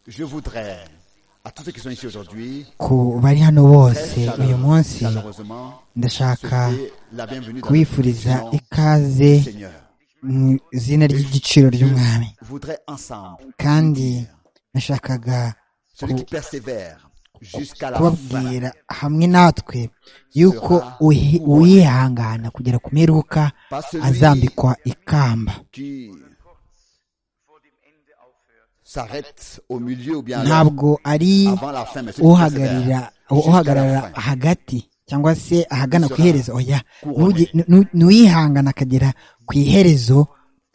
je voudrais à tous ceux qui sont ici aujourd'hui, ku bari hano bose très uyu munsi chaleureusement, ndashaka souhaiter la bienvenue dans kubifuriza la maison ikaze du Seigneur. mu izina ry'igiciro ry'umwami Je voudrais ensemble, kandi nashakaga celui qui persévère jusqu'à la fin, kubabwira hamwe natwe yuko uhi- uwihangana kugera ku mperuka pas celui azambikwa ikamba qui s'arrête au milieu ou bien à la- ntabwo ari avant la fin, mais celui qui uhagararira persévère uhagarara jusqu'à la fin. hagati cyangwa se ahagana ku iherezo oya couronné Nugi- nu- n'uwihangana akagera ku Du, iherezo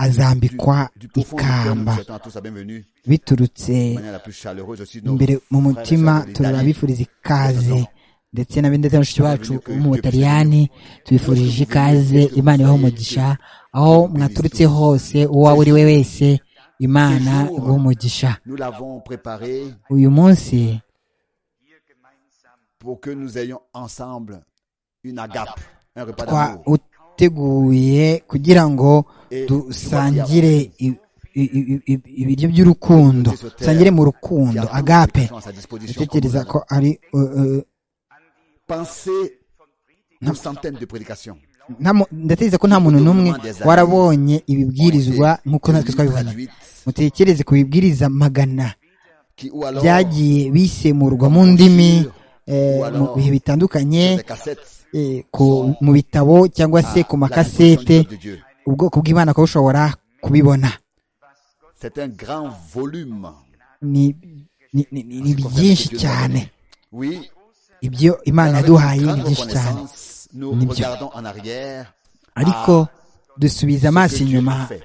azambikwa du profond du cœur, nous ikamba vous souhaitons à tous la bienvenue biturutse de manière la plus chaleureuse. Je suis nos imbere mu frères et mutima sœurs de l'Italie. turabifuriza ikaze ndetse na ndetse na bashiki bacu Bienvenue, bo mu butaliyani tubifurije ikaze imana ibaho umugisha aho mwaturutse hose uwawe uri we wese imana iguha umugisha Nous l'avons préparé uyu munsi pour que nous ayons ensemble une agape, un repas d'amour. twawuteguye kugira ngo Et dusangire i- i- i- i- ibiryo by'urukundo dusangire mu qui a rukundo tout agape à sa disposition. ndatekereza ko ari uh, uh, Pensez aux centaines de prédications nta mu- ndatekereza ko nta muntu n'umwe warabonye ibibwirizwa nk'uko natwe twabibona traduites mutekereze ku bibwiriza magana qui ou alors byagiye bisemurwa mu ndimi eh, mu bihe bitandukanye sur des cassettes eh, ku- mu bitabo cyangwa à la se ku disposition makasete du peuple de Dieu. ubwoko bw'imana ukaba bushobora kubibona C'est un grand volume. ni ni- ni- ni- ni byinshi cyane Oui. ibyo imana Avec yaduhaye une ni grande byinshi cyane reconnaissance, Nous Ni byo. regardons en arrière ariko dusubiza ce amaso que Dieu inyuma a fait.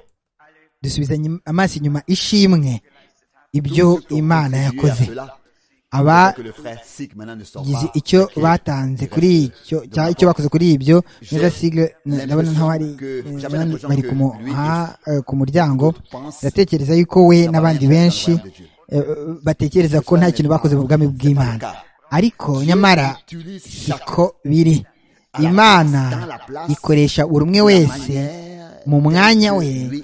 dusubiza nyim- amaso inyuma ishimwe ibyo Tous ceux qui ont imana contribué à yakoze cela, aba que le frère Sig maintenant ne sort gize pas. icyo Ok. batanze Il kuri reste icyo de cyangwa ma icyo part. bakoze kuri ibyo neza J'ai sigle ndabona l'impression nkaho ari que- eh, j'avais bari- l'impression bari que kumuha lui eh, ku muryango D'autres pensent ndatekereza yuko we n'abandi n'abandi benshi benshi n'abandi benshi. eh, eh, batekereza ko nta kintu bakoze mu bwami bw'imana ariko nyamara utilise siko biri imana ikoresha buri umwe wese mu mwanya we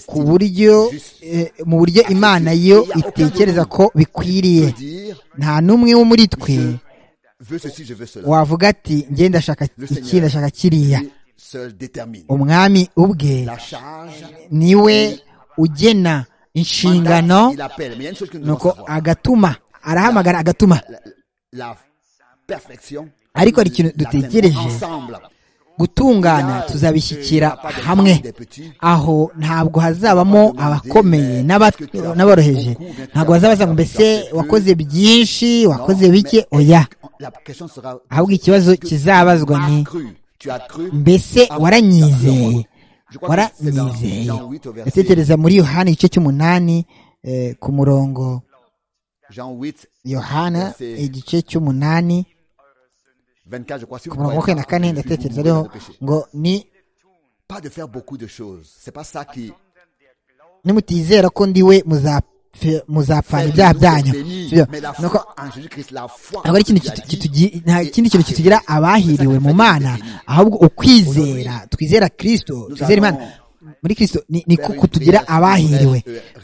ku buryo eh, mu buryo imana yo itekereza ko bikwiriye nta n'umwe wo muri twe veut ceci, je veux cela. wavuga ati njye ndashaka iki ndashaka kiriya Lui seul détermine. umwami ubwe La charge, niwe ugena mandat, inshingano il appelle. Mais il y a une chose que nous devons nuko savoir. agatuma arahamagara agatuma La- la perfection, ariko hari ikintu l'atteindrons dutegereje ensemble. gutungana tuzabishyikira hamwe aho ntabwo hazabamo abakomeye n'aba- n'aboroheje ntabwo bazabaza ngo mbese wakoze byinshi wakoze bike oya ahubwo ikibazo kizabazwa ni mbese waranyizeye waranyizeye ndatekereza muri yohana igice cy'umunani eh, ku murongo yohana igice cy'umunani ku murongo wa makumyabiri na kane ndatekereza ariho ngo ni pas de faire beaucoup de choses c'est pas ça qui nimutizera ko ndi we muzapfe- muzapfana ibyaha byanyu Sibyo? mais la Nuko foi en Jésus-Christ la foi ntabwo ari ikintu qui a kitu- dit, kitugi- nta kindi kintu kitugira abahiriwe mu mana ahubwo ukwizera twizera kristo twizera imana muri kristo ni niko kutugira abahiriwe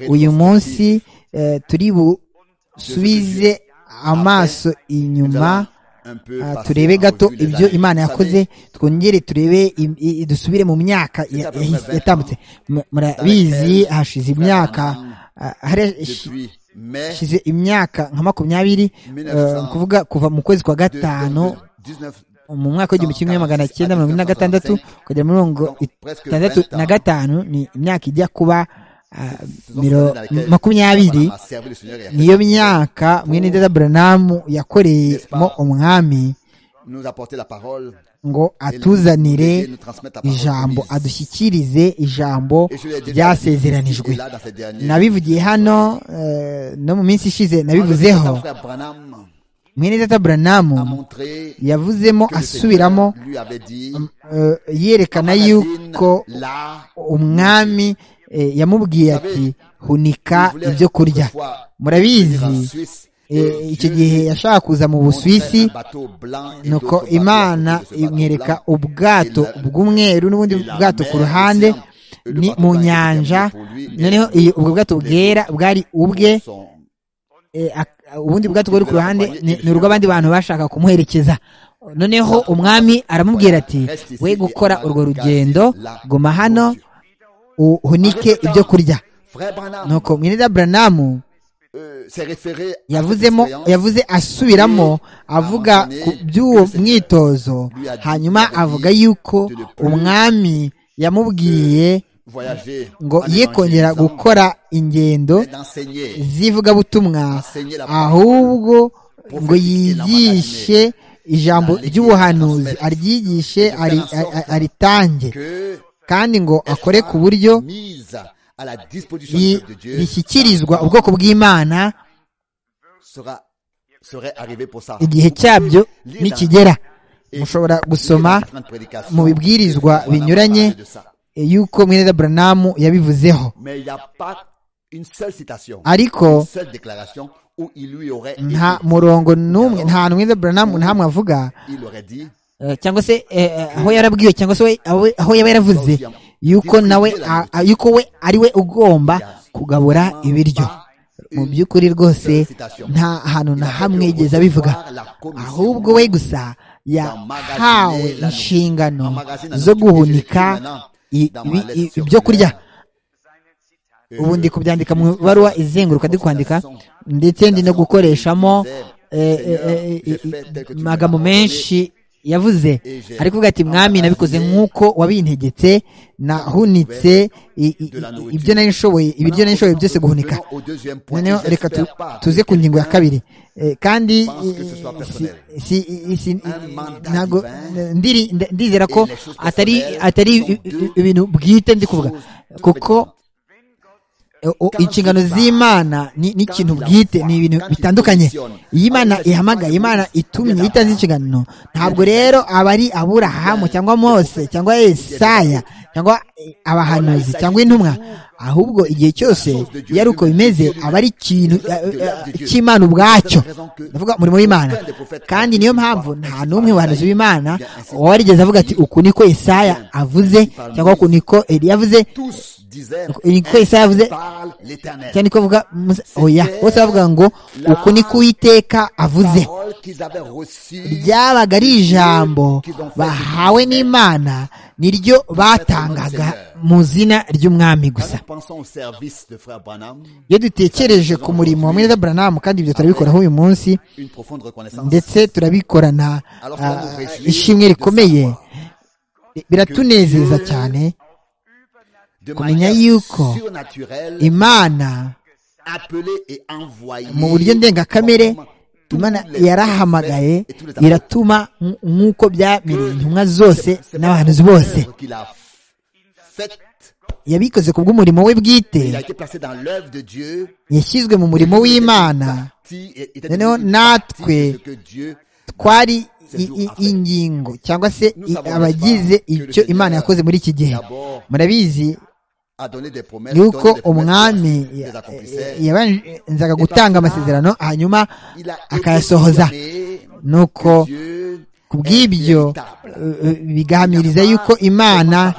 uyu munsi eh, turi busubize amaso nous inyuma allons un peu ah, passer turebe en gato revue les ibyo années. imana Vous yakoze savez, twongere turebe im- i- i- dusubire mu myaka ya- C'est à peu yahise- près yatambutse Mu- murabizi hashize imyaka ah, hari- depuis mai hashize imyaka nka makumyabiri eh, ni kuvuga kuva mu kwezi kwa de- gatanu de- de 19 mu mwaka w'igihumbi kimwe magana cyenda mirongo ine na gatandatu kugera muri mirongo itandatu na gatanu ni imyaka ijya kuba ah, miro- makumyabiri niyo myaka mwene dada buranamu yakoreyemo umwami ngo atuzanire ijambo adushyikirize ijambo ryasezeranijwe nabivugiye hano eh, no mu minsi ishize nabivuzeho mwene data buranamu yavuzemo asubiramo eh, yerekana yuko umwami eh, yamubwiye ati hunika ibyo kurya murabizi eh, icyo gihe yashaka kuza mu busuwisi nuko imana imwereka ubwato bw'umweru n'ubundi bwato ku ruhande ni mu nyanja noneho iyo ubwo bwato bwera bwari ubwe eh, ak- ubundi bwato bwari ku ruhande ni ni urw'abandi bantu bashaka kumuherekeza noneho umwami aramubwira ati we gukora urwo rugendo guma hano uhunike ibyo kurya Frère Branham nuko mwene buranamu euh, s'est référé à yavuzemo cette expérience. yavuze asubiramo avuga ku by'uwo mwitozo hanyuma avuga yuko umwami yamubwiye voyager ngo en ye kongera évangélisant gukora ingendo et d'enseigner, z'ivugabutumwa enseigner la ahubwo ngo yigishe ijambo ry'ubuhanuzi aryigishe ari- ari- aritange que kandi ngo akore ku buryo soit mise à la disposition du ri- peuple de Dieu rishyikirizwa ubwoko bw'imana sera serait arrivé pour ça. igihe cyabyo nikigera mushobora gusoma mu mu bibwirizwa binyuranye eh, y'uko mwene buranamu yabivuzeho Mais il n'y a pas une seule citation, ariko une seule déclaration où il lui aurait été- nta murongo n'umwe nta hantu mwene buranamu ntahamwe avuga il aurait dit eh, cyangwa se eh, eh, aho yarabwiwe cyangwa se we- aho- aho yaba yaravuze yuko nawe a- a- yuko we ari we ugomba kugabura ibiryo mu by'ukuri rwose nta hantu na hamwe yigeze abivuga ahubwo we gusa yahawe inshingano zo guhunika i- ibi- i- ibyo kurya ubu ndi kubyandika mu ibaruwa izenguruka ndi kwandika ndetse ndi no gukoreshamo eh, eh, eh, eh, amagambo menshi yavuze ariko uvuga ati mwami nabikoze nk'uko wabintegetse nahunitse i- i- i- ibyo nari nshoboye ibiryo nari nshoboye byose guhunika noneho reka tu- tuze ku ngingo ya kabiri Eh, kandi pense que ce soit eh, personnel. si- si- si- Un mandat ntabwo divin. ndiri- nda- ndizera ko Et les choses atari personnelles atari sont deux ibintu bwite ndi kuvuga choses kuko eh, o- Quand inshingano il parle, z'imana ni- n'ikintu quand il a bwite foi, ni ibintu quand il bitandukanye positionne, iyo imana alors que ihamagaye c'est imana pas itumye bien itanze avant. inshingano ntabwo rero aba ari aburahamu cyangwa mose cyangwa esaya cyangwa eh, abahanuzi cyangwa intumwa ahubwo igihe cyose iyo ari uko bimeze aba ari ikintu eh, eh, cy'imana ubwacyo ndavuga umurimo w'imana kandi niyo mpamvu nta n'umwe mu bahanuzi b'imana warigeze avuga ati uku niko isaya avuze cyangwa uku niko eliya avuze tous disaient niko isaya avuze parle l'éternel cyangwa niko avuga Musa- oya bose bavuga ngo uku niko uwiteka avuze Parole qu'ils avaient reçue ryabaga ari ijambo bahawe n'imana niryo batangaga mu zina ry'umwami gusa pensons au service de frère Branham iyo dutekereje ku murimo wa mwene buranamu kandi ibyo turabikoraho uyu munsi une profonde reconnaissance ndetse turabikorana Alors, ah, ça nous réjouit ishimwe rikomeye de biratunezeza cyane de kumenya manière yuko surnaturelle imana appelée et envoyée mu buryo ndengakamere conformément tous imana les yarahamagaye prophètes et tous les apôtres. iratuma nk- nk'uko byamereye intumwa zose C'est pas n'abahanuzi une bose œuvre qu'il a f- faite yabikoze ku bw'umurimo we bwite il a été placé dans l'œuvre de Dieu yashyizwe mu murimo w'imana partie- et- était Noneho devenu une partie natwe de ce que Dieu twari i- i- ingingo cyangwa se i- abagize icyo imana yakoze muri iki gihe d'abord murabizi a donné des promesses yuko donné des promesses, umwami les ya- accomplissait. yabanzaga gutanga amasezerano hanyuma Il a été akayasohoza proclamé nuko que Dieu ku est bw'ibyo véritable. eh, eh, bigahamiriza yuko imana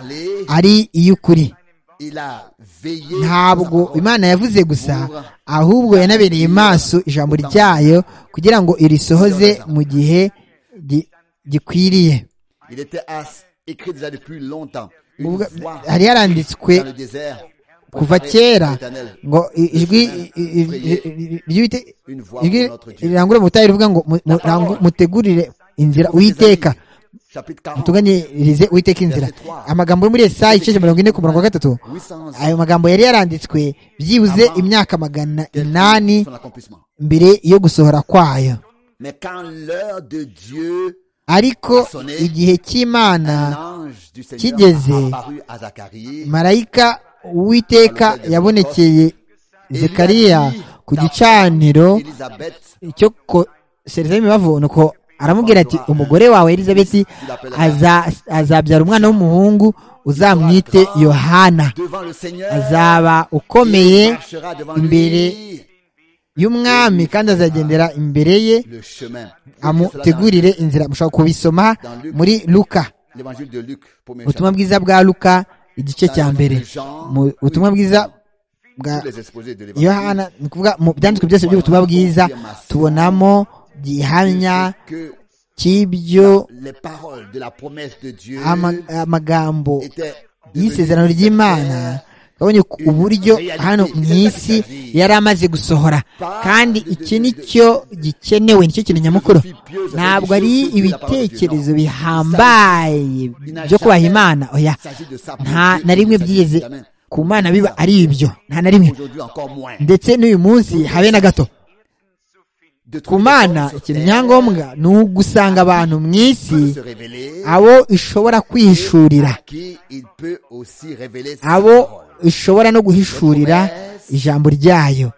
ari iy'ukuri Il a veillé ntabwo sur sa parole. imana yavuze gusa ahubwo yanabereye maso ijambo ryayo kugira ngo irisohoze mu gihe gi- gikwiriye Il était as- écrit déjà depuis longtemps. Une Ubwa- voix hari yaranditswe dans le désert. kuva Préparez kera l'Éternel. ngo i- ijwi i- i- i- i- ry'Uwite- Une voix ijwi pour notre Dieu. rirangurura mu butayu rivuga ngo mu- murangu- mutegurire inzira Pour ses uwiteka amis. Chapitre 40. mutunganyirize uwiteka inzira amagambo yo muri esayi igice cya mirongo ine ku murongo wa gatatu 800 ayo magambo yari yaranditswe byibuze imyaka magana quel inani fut son accomplissement. mbere yo gusohora kwayo Mais quand l'heure de Dieu, ariko igihe cy'imana un ange du Seigneur kigeze, a apparu à Zacharie, marayika uwiteka yabonekeye zekariya ku gicaniro Élisabeth, cyo kosereza imibavu nuko aramubwira ati umugore wawe elizabeti aza- azabyara umwana w'umuhungu uzamwite yohana devant le Seigneur, azaba il ukomeye marchera devant imbere lui y'umwami kandi azagendera imbere ye le chemin. amutegurire inzira mushobora kubisoma muri luka L'évangile de Luc, premier ubutumwa bwiza bwa luka igice cya mbere mu butumwa bwiza bwa yohana ni ukuvuga mu byanditswe byose by'ubutumwa bwiza tubonamo gihamya cy'ibyo amagambo y'isezerano ry'imana babonye uburyo hano mu isi yari amaze gusohora kandi iki ni cyo gikenewe nicyo kintu nyamukuru ntabwo ari ibitekerezo bihambaye byo kubaha imana oya nta na rimwe byigeze ku mana biba ari ibyo nta na rimwe ndetse n'uyu munsi habe na gato ku mana ikintu nyangombwa ni ugusanga abantu mu isi abo ishobora kwihishurira abo ishobora no guhishurira ijambo ryayo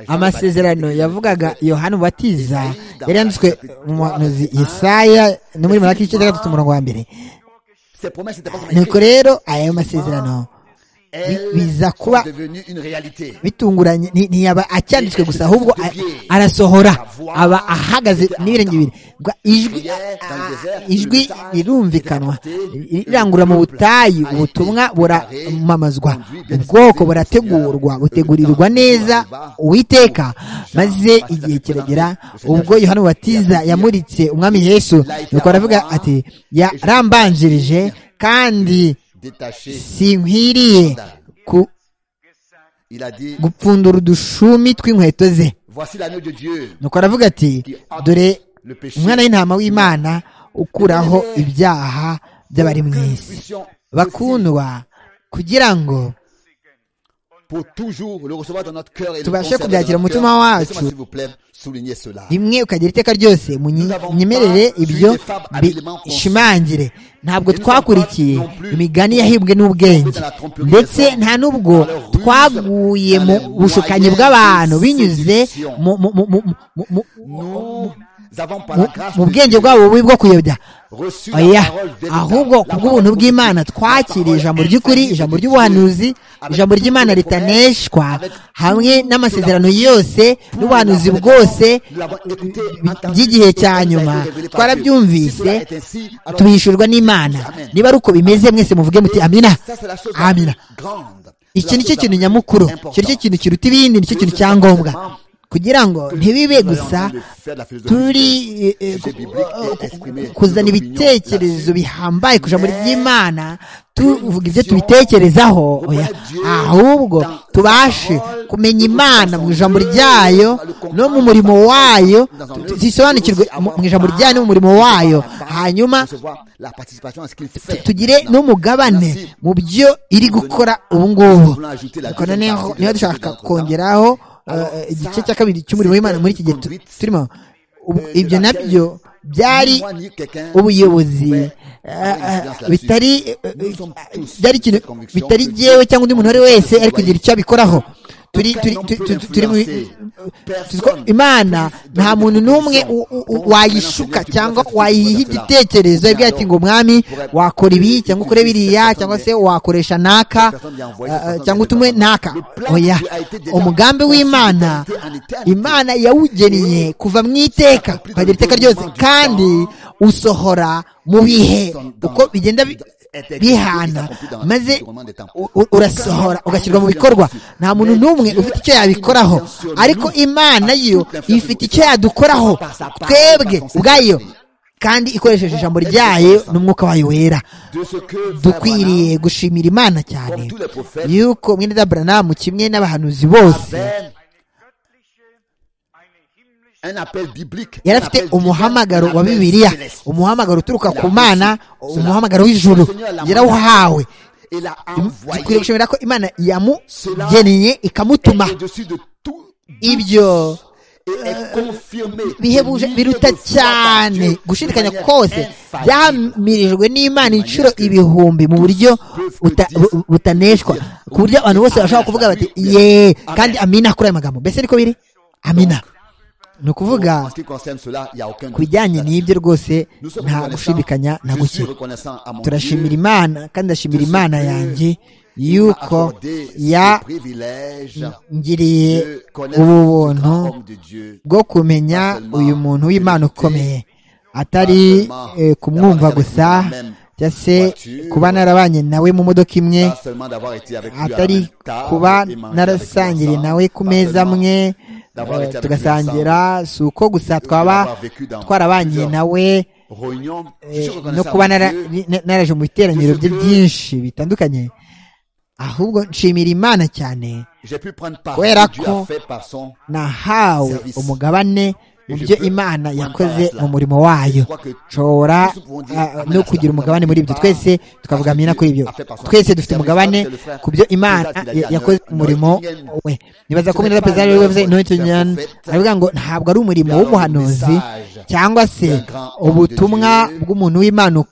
amasezerano yavugaga yohana ubatiza yari yanditswe mu muhanuzi Yesaya no muri maraki igice cya gatatu umurongo wa mbere nuko rero aya masezerano biza kuba bitunguranye ntiyaba acyanditswe gusa ahubwo arasohora aba ahagaze n'ibirenge bibiri ijwi rirumvikanwa rirangurura mu butayu ubutumwa buramamazwa ubwoko burategurwa butegurirwa neza uwiteka maze igihe kiragera ubwo yohana batiza yamuritse umwami yesu nuko aravuga ati yarambanjirije kandi sinkwiriye gupfundura udushumi tw'inkweto ze nuko aravuga ati dore umwana w'intama w'imana ukuraho ibyaha by'abari mu isi bakundwa kugira ngo tubashe kubyakira mu mutima wacu rimwe ukagira iteka ryose munyemerere ibyo bishimangire ntabwo twakurikiye imigani yahibwe n'ubwenge ndetse nta n'ubwo twaguye mu bushukanyi bw'abantu binyuze mu bwenge bwabo bubi bwo kuyobya oya ahubwo ku bw'ubuntu bw'imana twakiriye ijambo ry'ukuri ijambo ry'ubuhanuzi ijambo ry'imana ritaneshwa hamwe n'amasezerano yose n'ubuhanuzi bwose by'igihe cya nyuma twarabyumvise tubishurwa n'imana niba ari uko bimeze mwese muvuge muti amina amina iki ni cyo kintu nyamukuru icyo ni cyo kintu kiruta ibindi ni cyo kintu cya ngombwa kugira ngo ntibibe gusa turi kuzana ibitekerezo bihambaye ku ijambo ry'imana tuvuga ibyo tubitekerezaho ahubwo tubashe kumenya imana mu ijambo ryayo no mu murimo wayo zisobanukirwe mu ijambo ryayo no mu murimo wayo hanyuma tugire n'umugabane mu byo iri gukora ubu ngubu niba dushaka kongeraho igice cya kabiri cy'umurimo w'imana muri iki gihe turimo ibyo nabyo byari ubuyobozi bitari bitari byewe cyangwa undi muntu uwo ari we wese ari kugira icyo abikoraho turi imana nta muntu n'umwe wayishuka cyangwa wayiha igitekerezo yabwiye ati ngo mwami wakora ibi cyangwa ukore biriya cyangwa se wakoresha naka cyangwa utume naka oya umugambi w'imana imana yawugeneye kuva mu iteka ukagera iteka ryose kandi usohora mu bihe uko bigenda bihana maze urasohora ugashyirwa mu bikorwa nta muntu n'umwe ufite icyo yabikoraho ariko imana yo ifite icyo yadukoraho twebwe ubwayo kandi ikoresheje ijambo ryayo n'umwuka wayo wera dukwiriye gushimira imana cyane yuko mwene daburanamu kimwe n'abahanuzi bose yari afite umuhamagaro wa bibiliya umuhamagaro uturuka ku mana umuhamagaro w'ijuru yarawuhawe dukwiriye gushimira ko imana yamugeneye ikamutuma ibyo bihebuje biruta cyane gushidikanya kose byamirijwe n'imana inshuro ibihumbi mu buryo butaneshwa ku buryo abantu bose bashobora kuvuga bati yeee kandi amina kuri aya magambo mbese niko biri amina ni ukuvuga ku bijyanye n'ibyo rwose nta gushidikanya na guke turashimira imana kandi ndashimira imana yanjye yuko yangiriye ubu buntu bwo kumenya uyu muntu w'imana ukomeye atari kumwumva gusa cyangwa se kuba narabanye nawe mu modoka imwe atari kuba narasangiriye nawe ku meza amwe tugasangira si uko gusa twaba twarabanye nawe no kuba naraje mu biteraniro bye byinshi bitandukanye ahubwo nshimira imana cyane kubera ko nahawe umugabane mu byo imana yakoze mu murimo wayo nshobora no kugira umugabane muri ibyo twese tukavuga amina kuri ibyo twese dufite umugabane ku byo imana yakoze umurimo we nibaza ko muri perezida ariwe wavuze intoyitoniyani aravuga ngo ntabwo ari umurimo w'umuhanuzi cyangwa se ubutumwa bw'umuntu w'imana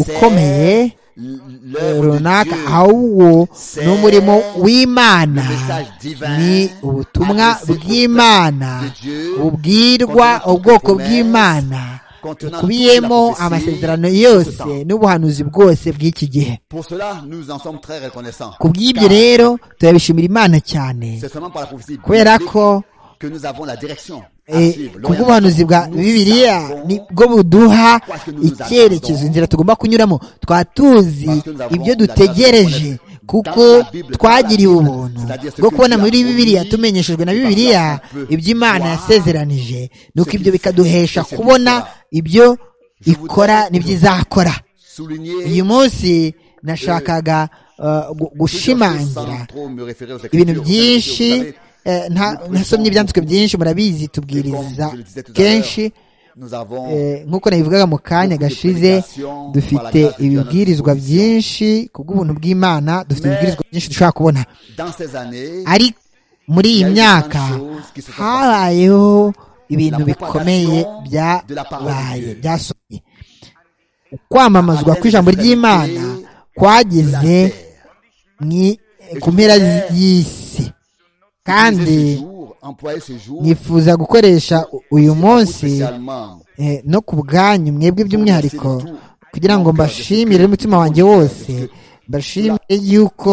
ukomeye runaka ahubwo ni umurimo w'imana ni ubutumwa bw'imana bubwirwa ubwoko bw'imana bukubiyemo amasezerano yose n'ubuhanuzi bwose bw'iki gihe ku bw'ibyo rero turabishimira imana cyane kubera ko kubw'ubuhanuzi bwa bibiriya nibwo buduha icyerekezo inzira tugomba kunyuramo twaba tuzi ibyo dutegereje kuko twagiriwe ubuntu bwo kubona muri bibiriya tumenyeshejwe na bibiriya ibyo imana yasezeranije nuko ibyo bikaduhesha kubona ibyo ikora n'ibyo izakora uyu munsi nashakaga gushimangira ibintu byinshi ntasomye ibyanditswe byinshi murabizi tubwiriza kenshi nk'uko nabivugaga mu kanya gashize dufite ibibwirizwa byinshi ku bw'ubuntu bw'imana dufite ibibwirizwa byinshi dushobora kubona ari muri iyi myaka habayeho ibintu bikomeye byabaye byasomye kwamamazwa kw'ijambo ry'imana kwageze ku mpera y'isi kandi nifuza gukoresha uyu munsi no ku bwanyu mwebwe by'umwihariko kugira ngo mbashimire umutima wanjye wose mbashimire yuko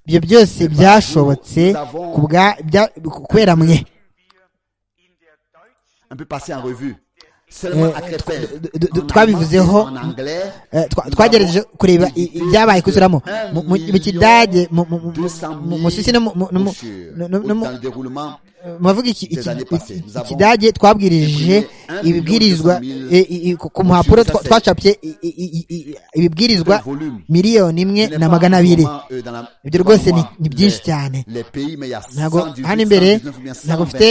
ibyo byose byashobotse kubera mwe twabivuzeho twagerageje kureba ibyabaye kuzuramo mu kidage mu susi no mu ikidage twabwirije ibibwirizwa ku mpapuro twacapye ibibwirizwa miliyoni imwe na magana abiri ibyo rwose ni byinshi cyane ntabwo hano imbere ntabgo mfite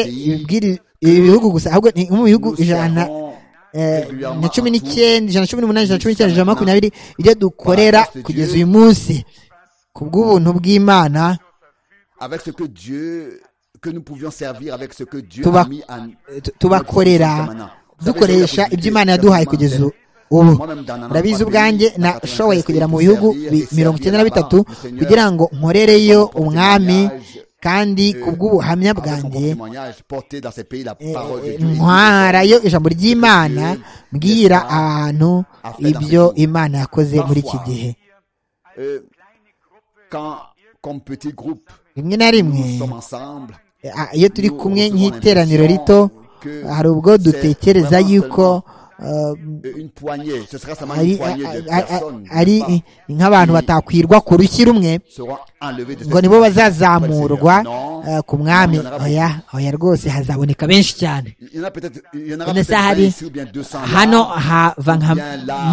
ibihugu gusa ahubwo ni mu bihugu ijana na cumi n'icyenda ijana na cumi n'umunani ijana na cumi n'icyenda ijana na makumyabiri ibyo dukorera kugeza uyu munsi ku bw'ubuntu bw'imana tubakorera dukoresha ibyo imana yaduhaye kugeza ubu ndabizi ubwanjye nashoboye kugera mu bihugu mirongo icyenda na bitatu kugira ngo nkorereyo umwami kandi ku bw'ubuhamya bwanjye ntwarayo ijambo ry'imana mbwira ahantu ibyo imana yakoze muri iki gihe rimwe na rimwe iyo turi kumwe nk'iteraniro rito hari ubwo dutekereza yuko ari nk'abantu batakwirwa ku rushyi rumwe ngo nibo bazazamurwa ku mwami oya oya rwose hazaboneka benshi cyane ndetse hari hano hava nka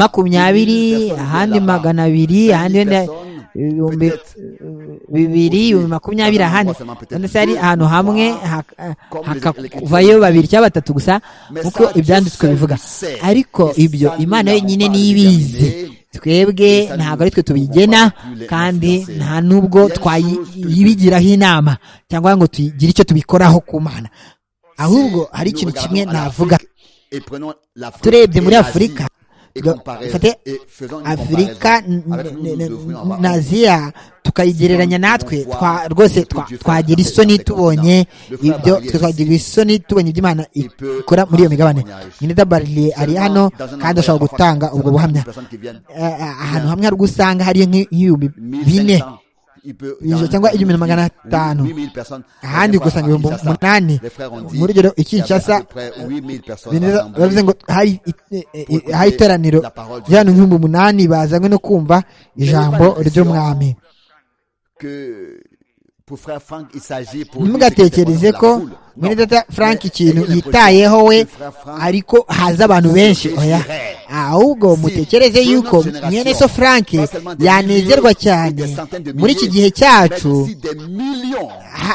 makumyabiri ahandi magana abiri ahandi wenda ibihumbi bibiri ibihumbi makumyabiri ahandi ndetse hari ahantu hamwe hakavayo babiri cyangwa batatu gusa nk'uko ibyanditswe bivuga ariko ibyo imana yonyine niyo ibizi twebwe ntabwo ari twe tubigena kandi nta n'ubwo twayibigiraho inama cyangwa ngo tugire icyo tubikoraho ku mana ahubwo hari ikintu kimwe navuga turebye muri afurika dufate afurika na aziya tukayigereranya natwe rwose twagira isoni tubonye ibyo twagira isoni tubonye ibyo imana ikora muri iyo migabane nyine baririye ari hano kandi ashobora gutanga ubwo buhamya ahantu hamwe hari usanga hariyo nk'ibihumbi bine ijana cyangwa igihumbi na magana atanu ahandi ugasanga ibihumbi umunani muri urugero i kinshasa bavuze ngo hari iteraniro ry'abantu nk'ibihumbi umunani bazanywe no kumva ijambo ry'umwami ntimugatekereze ko mwene data frank ikintu yitayeho we ariko haza abantu benshi oya ahubwo mutekereze yuko mwene so frank yanezerwa cyane muri iki gihe cyacu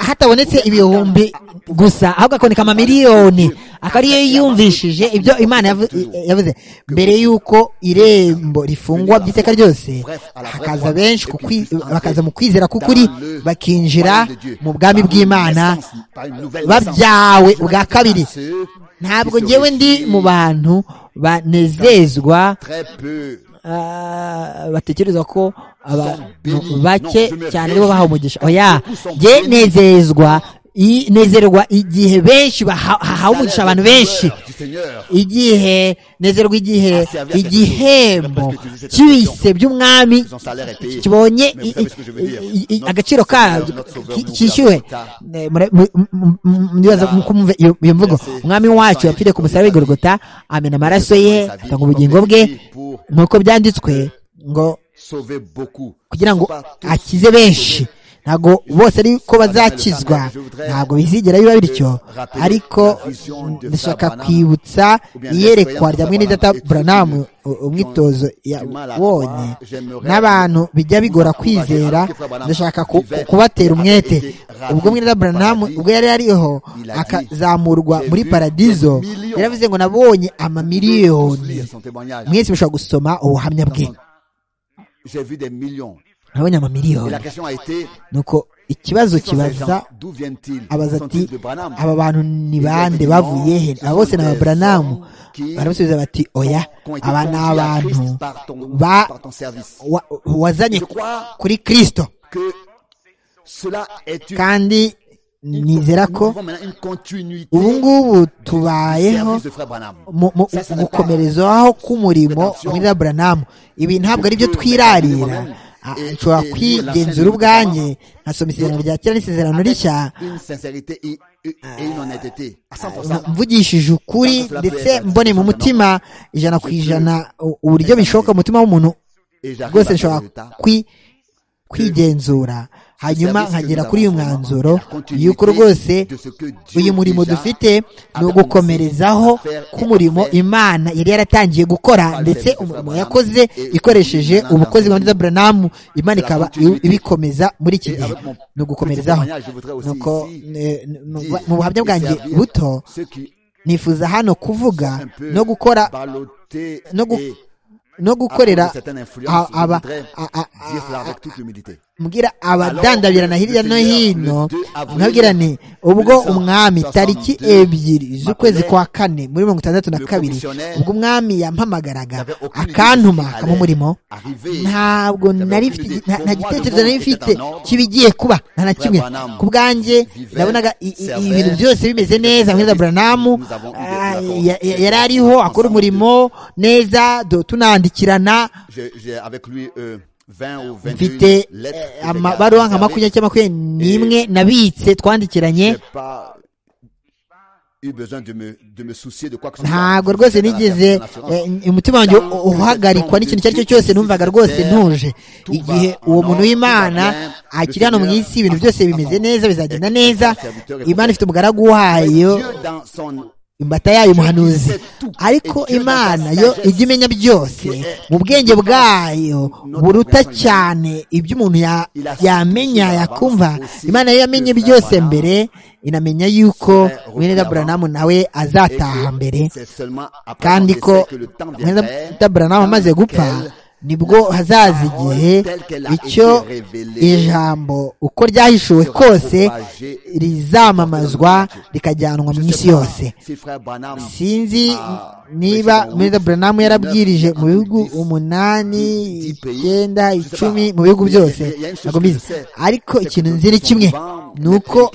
hatabonetse ibihumbi gusa ahubwo akaboneka amamiliyoni akaba ariyo yumvishije ibyo imana yavuze mbere y'uko irembo rifungwa by'iteka ryose hakaza benshi bakaza mu kwizera k'ukuri bakinjira mu bwami bw'imana babyawe bwa kabiri ntabwo ngewe ndi mu bantu banezezwa batekereza ko abantu bake cyane aribo bahawe umugisha oya nge nezezwa nezerwa igihe benshi hahawe umugisha abantu benshi igihe nezerwa igihe igihembo cy'ibise by'umwami kibonye agaciro kabyo kishyuwe iyo mvugo umwami wacu yapfiriye ku musaraba w'igorogota amena amaraso ye atanga ubugingo bwe nk'uko byanditswe ngo kugira ngo akize benshi ntabwo bose ariko bazakizwa ntabwo bizigera biba bityo ariko ndashaka kwibutsa iyerekwa rya mwene data buranamu umwitozo yabonye n'abantu bijya bigora kwizera ndashaka kubatera umwete ubwo mwene data buranamu ubwo yari ariho akazamurwa muri paradizo yaravuze ngo nabonye amamiliyoni mwese mushobora gusoma ubuhamya bwe nabonye amamiliyoni nuko ikibazo kibaza abaza ati aba bantu ni bande bavuye he aba bose ni ababuranamu baramusubiza bati oya aba ni abantu wazanye kuri kirisito kandi nizera ko ubu ngubu tubayeho mu gukomereza aho k'umurimo muri buranamu ibi ntabwo ari byo twirarira nshobora kwigenzura ubwanjye nkasoma isezerano rya kera n'isezerano rishya mvugishije ukuri ndetse mbone mu mutima ijana ku ijana uburyo bishoboka mu mutima w'umuntu rwose nshobora kwigenzura hanyuma nkagera kuri uyu mwanzuro yuko rwose uyu murimo dufite ni ugukomerezaho k'umurimo imana yari yaratangiye gukora ndetse umurimo yakoze ikoresheje ubukozi bwa nziza buranamu imana ikaba ibikomeza muri iki gihe ni ugukomerezaho nuko mu buhamya bwanjye buto nifuza hano kuvuga no gukora no gukora no gukorera mbwira abadandabirana hirya no hino nkabwira ni ubwo umwami tariki ebyiri z'ukwezi kwa kane muri mirongo itandatu na kabiri ubwo umwami yampamagaraga akantuma akaba umurimo ntabwo nta gitekerezo nari mfite kibigiye kuba nta na kimwe ku bwanjye nabonaga ibintu byose bimeze neza mwiza buranamu yari ariho akora umurimo neza tunandi kwandikirana mfite amabaruwa nka makumyabiri cyangwa makumyabiri n'imwe nabitse twandikiranye ntabwo rwose nigeze umutima wanjye uhagarikwa n'ikintu icyo ari cyo cyose numvaga rwose ntuje igihe uwo muntu w'imana akiri hano mu isi ibintu byose bimeze neza bizagenda neza imana ifite umugaragu wayo imbata yayo umuhanuzi ariko imana yo ijya imenya byose mu bwenge bwayo buruta cyane ibyo umuntu yamenya yakumva imana yo yamenye byose mbere inamenya yuko mwene daburanamu nawe azataha mbere kandi ko mwene daburanamu amaze gupfa nibwo hazaza igihe icyo ijambo uko ryahishuwe kose rizamamazwa rikajyanwa mu isi yose sinzi niba muri buranamu yarabwirije mu bihugu umunani icyenda icumi mu bihugu byose ntabwo mbizi ariko ikintu nzira kimwe ni uko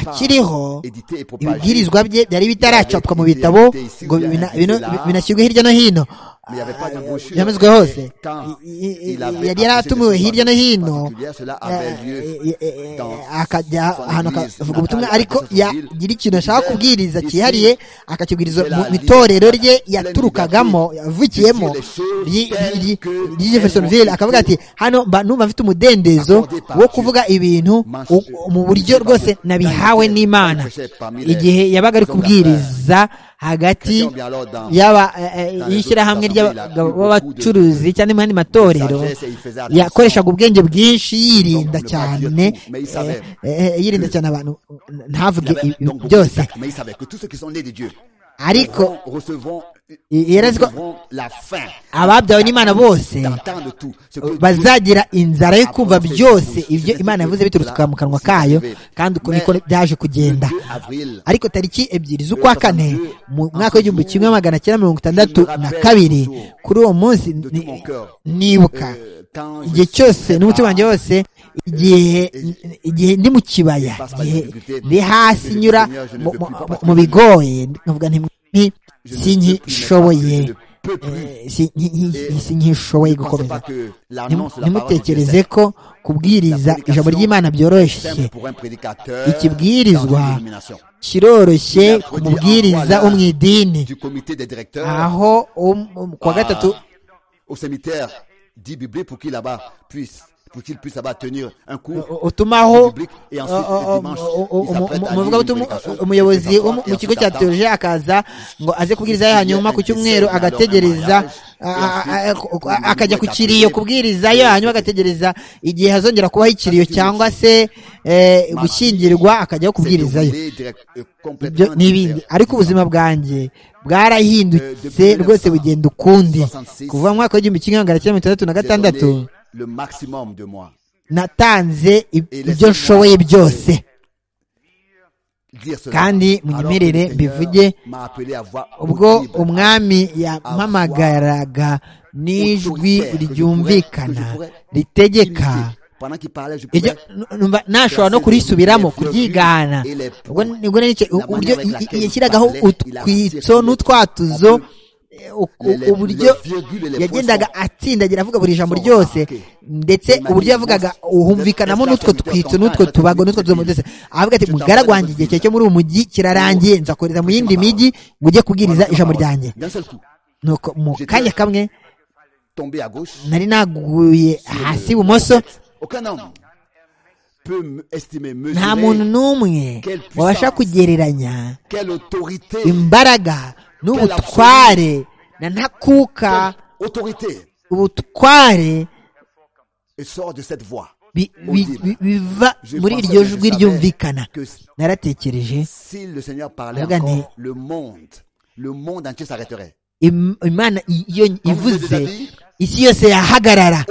akiriho ibibwirizwa bye byari bitaracapwa mu bitabo ngo binashyirwe hirya no hino yamezwe hose yari yaratumiwe hirya no hino akajya ahantu akavuga ubutumwa ariko yagira ikintu ashaka kubwiriza cyihariye akakibwiriza mu itorero rye yaturukagamo yavukiyemo ry'Jeffersonville akavuga ati hano mba numva mfite umudendezo wo kuvuga ibintu mu buryo rwose nabihawe n'imana igihe yabaga ari kubwiriza hagati y'ishyirahamwe ry'abagabo b'abacuruzi cyangwa mu yandi matorero yakoreshaga ubwenge bwinshi yirinda cyane yirinda cyane abantu ntavuge byose ariko yarazi ko ababyawe n'imana bose bazagira inzara yo kumva byose ibyo imana yavuze biturutse mu kanwa kayo kandi uko niko byaje kugenda ariko tariki ebyiri z'ukwa kane mu mwaka w'igihumbi kimwe magana cyenda mirongo itandatu na kabiri kuri uwo munsi nibuka igihe cyose n'umutima wanjye wose igihe ndi mu kibaya igihe ndi hasi nyura mu bigoye nkavuga nti sinyishoboye sinyishoboye gukomeza ntimutekereze ko kubwiriza ijambo ry'imana byoroshye ikibwirizwa kiroroshye ku mubwiriza wo mu idini aho kuwa gatatu dit biblique pour qu'il là-bas puisse pour qu'il puisse là-bas tenir un cours otumaho umuyobozi wo mu kigo cya teologiya akaza ngo aze kubwiriza hanyuma ku cyumweru agategereza akajya ku kiriyo kubwirizayo hanyuma agategereza igihe hazongera kubaho ikiriyo cyangwa se gushyingirwa akajyaho kubwirizayo n'ibindi ariko ubuzima bwanjye bwarahindutse rwose bugenda ukundi kuva mu mwaka w'igihumbi kimwe magana cyenda mirongo itandatu na gatandatu natanze ibyo nshoboye byose kandi munyemerere mbivuge ubwo umwami yampamagaraga n'ijwi ryumvikana ritegeka nashobora no kurisubiramo kuryigana uburyo yashyiragaho utwitso n'utwatuzo uburyo yagendaga atsindagira avuga buri jambo ryose ndetse uburyo yavugaga humvikanamo n'utwo twitso n'utwo tubago n'utwo tuzo ndetse avuga ati mugaragu wanjye igihe cyo muri uyu mujyi kirarangiye nzakorera mu yindi mijyi ngo ujye kubwiriza ijambo ryanjye nuko mu kanya kamwe nari naguye hasi ibumoso nta muntu n'umwe wabasha kugereranya imbaraga n'ubutware na ntakuka ubutware biva muri iryo jwi ryumvikana naratekereje avuga nti imana iyo ivuze isi yose yahagarara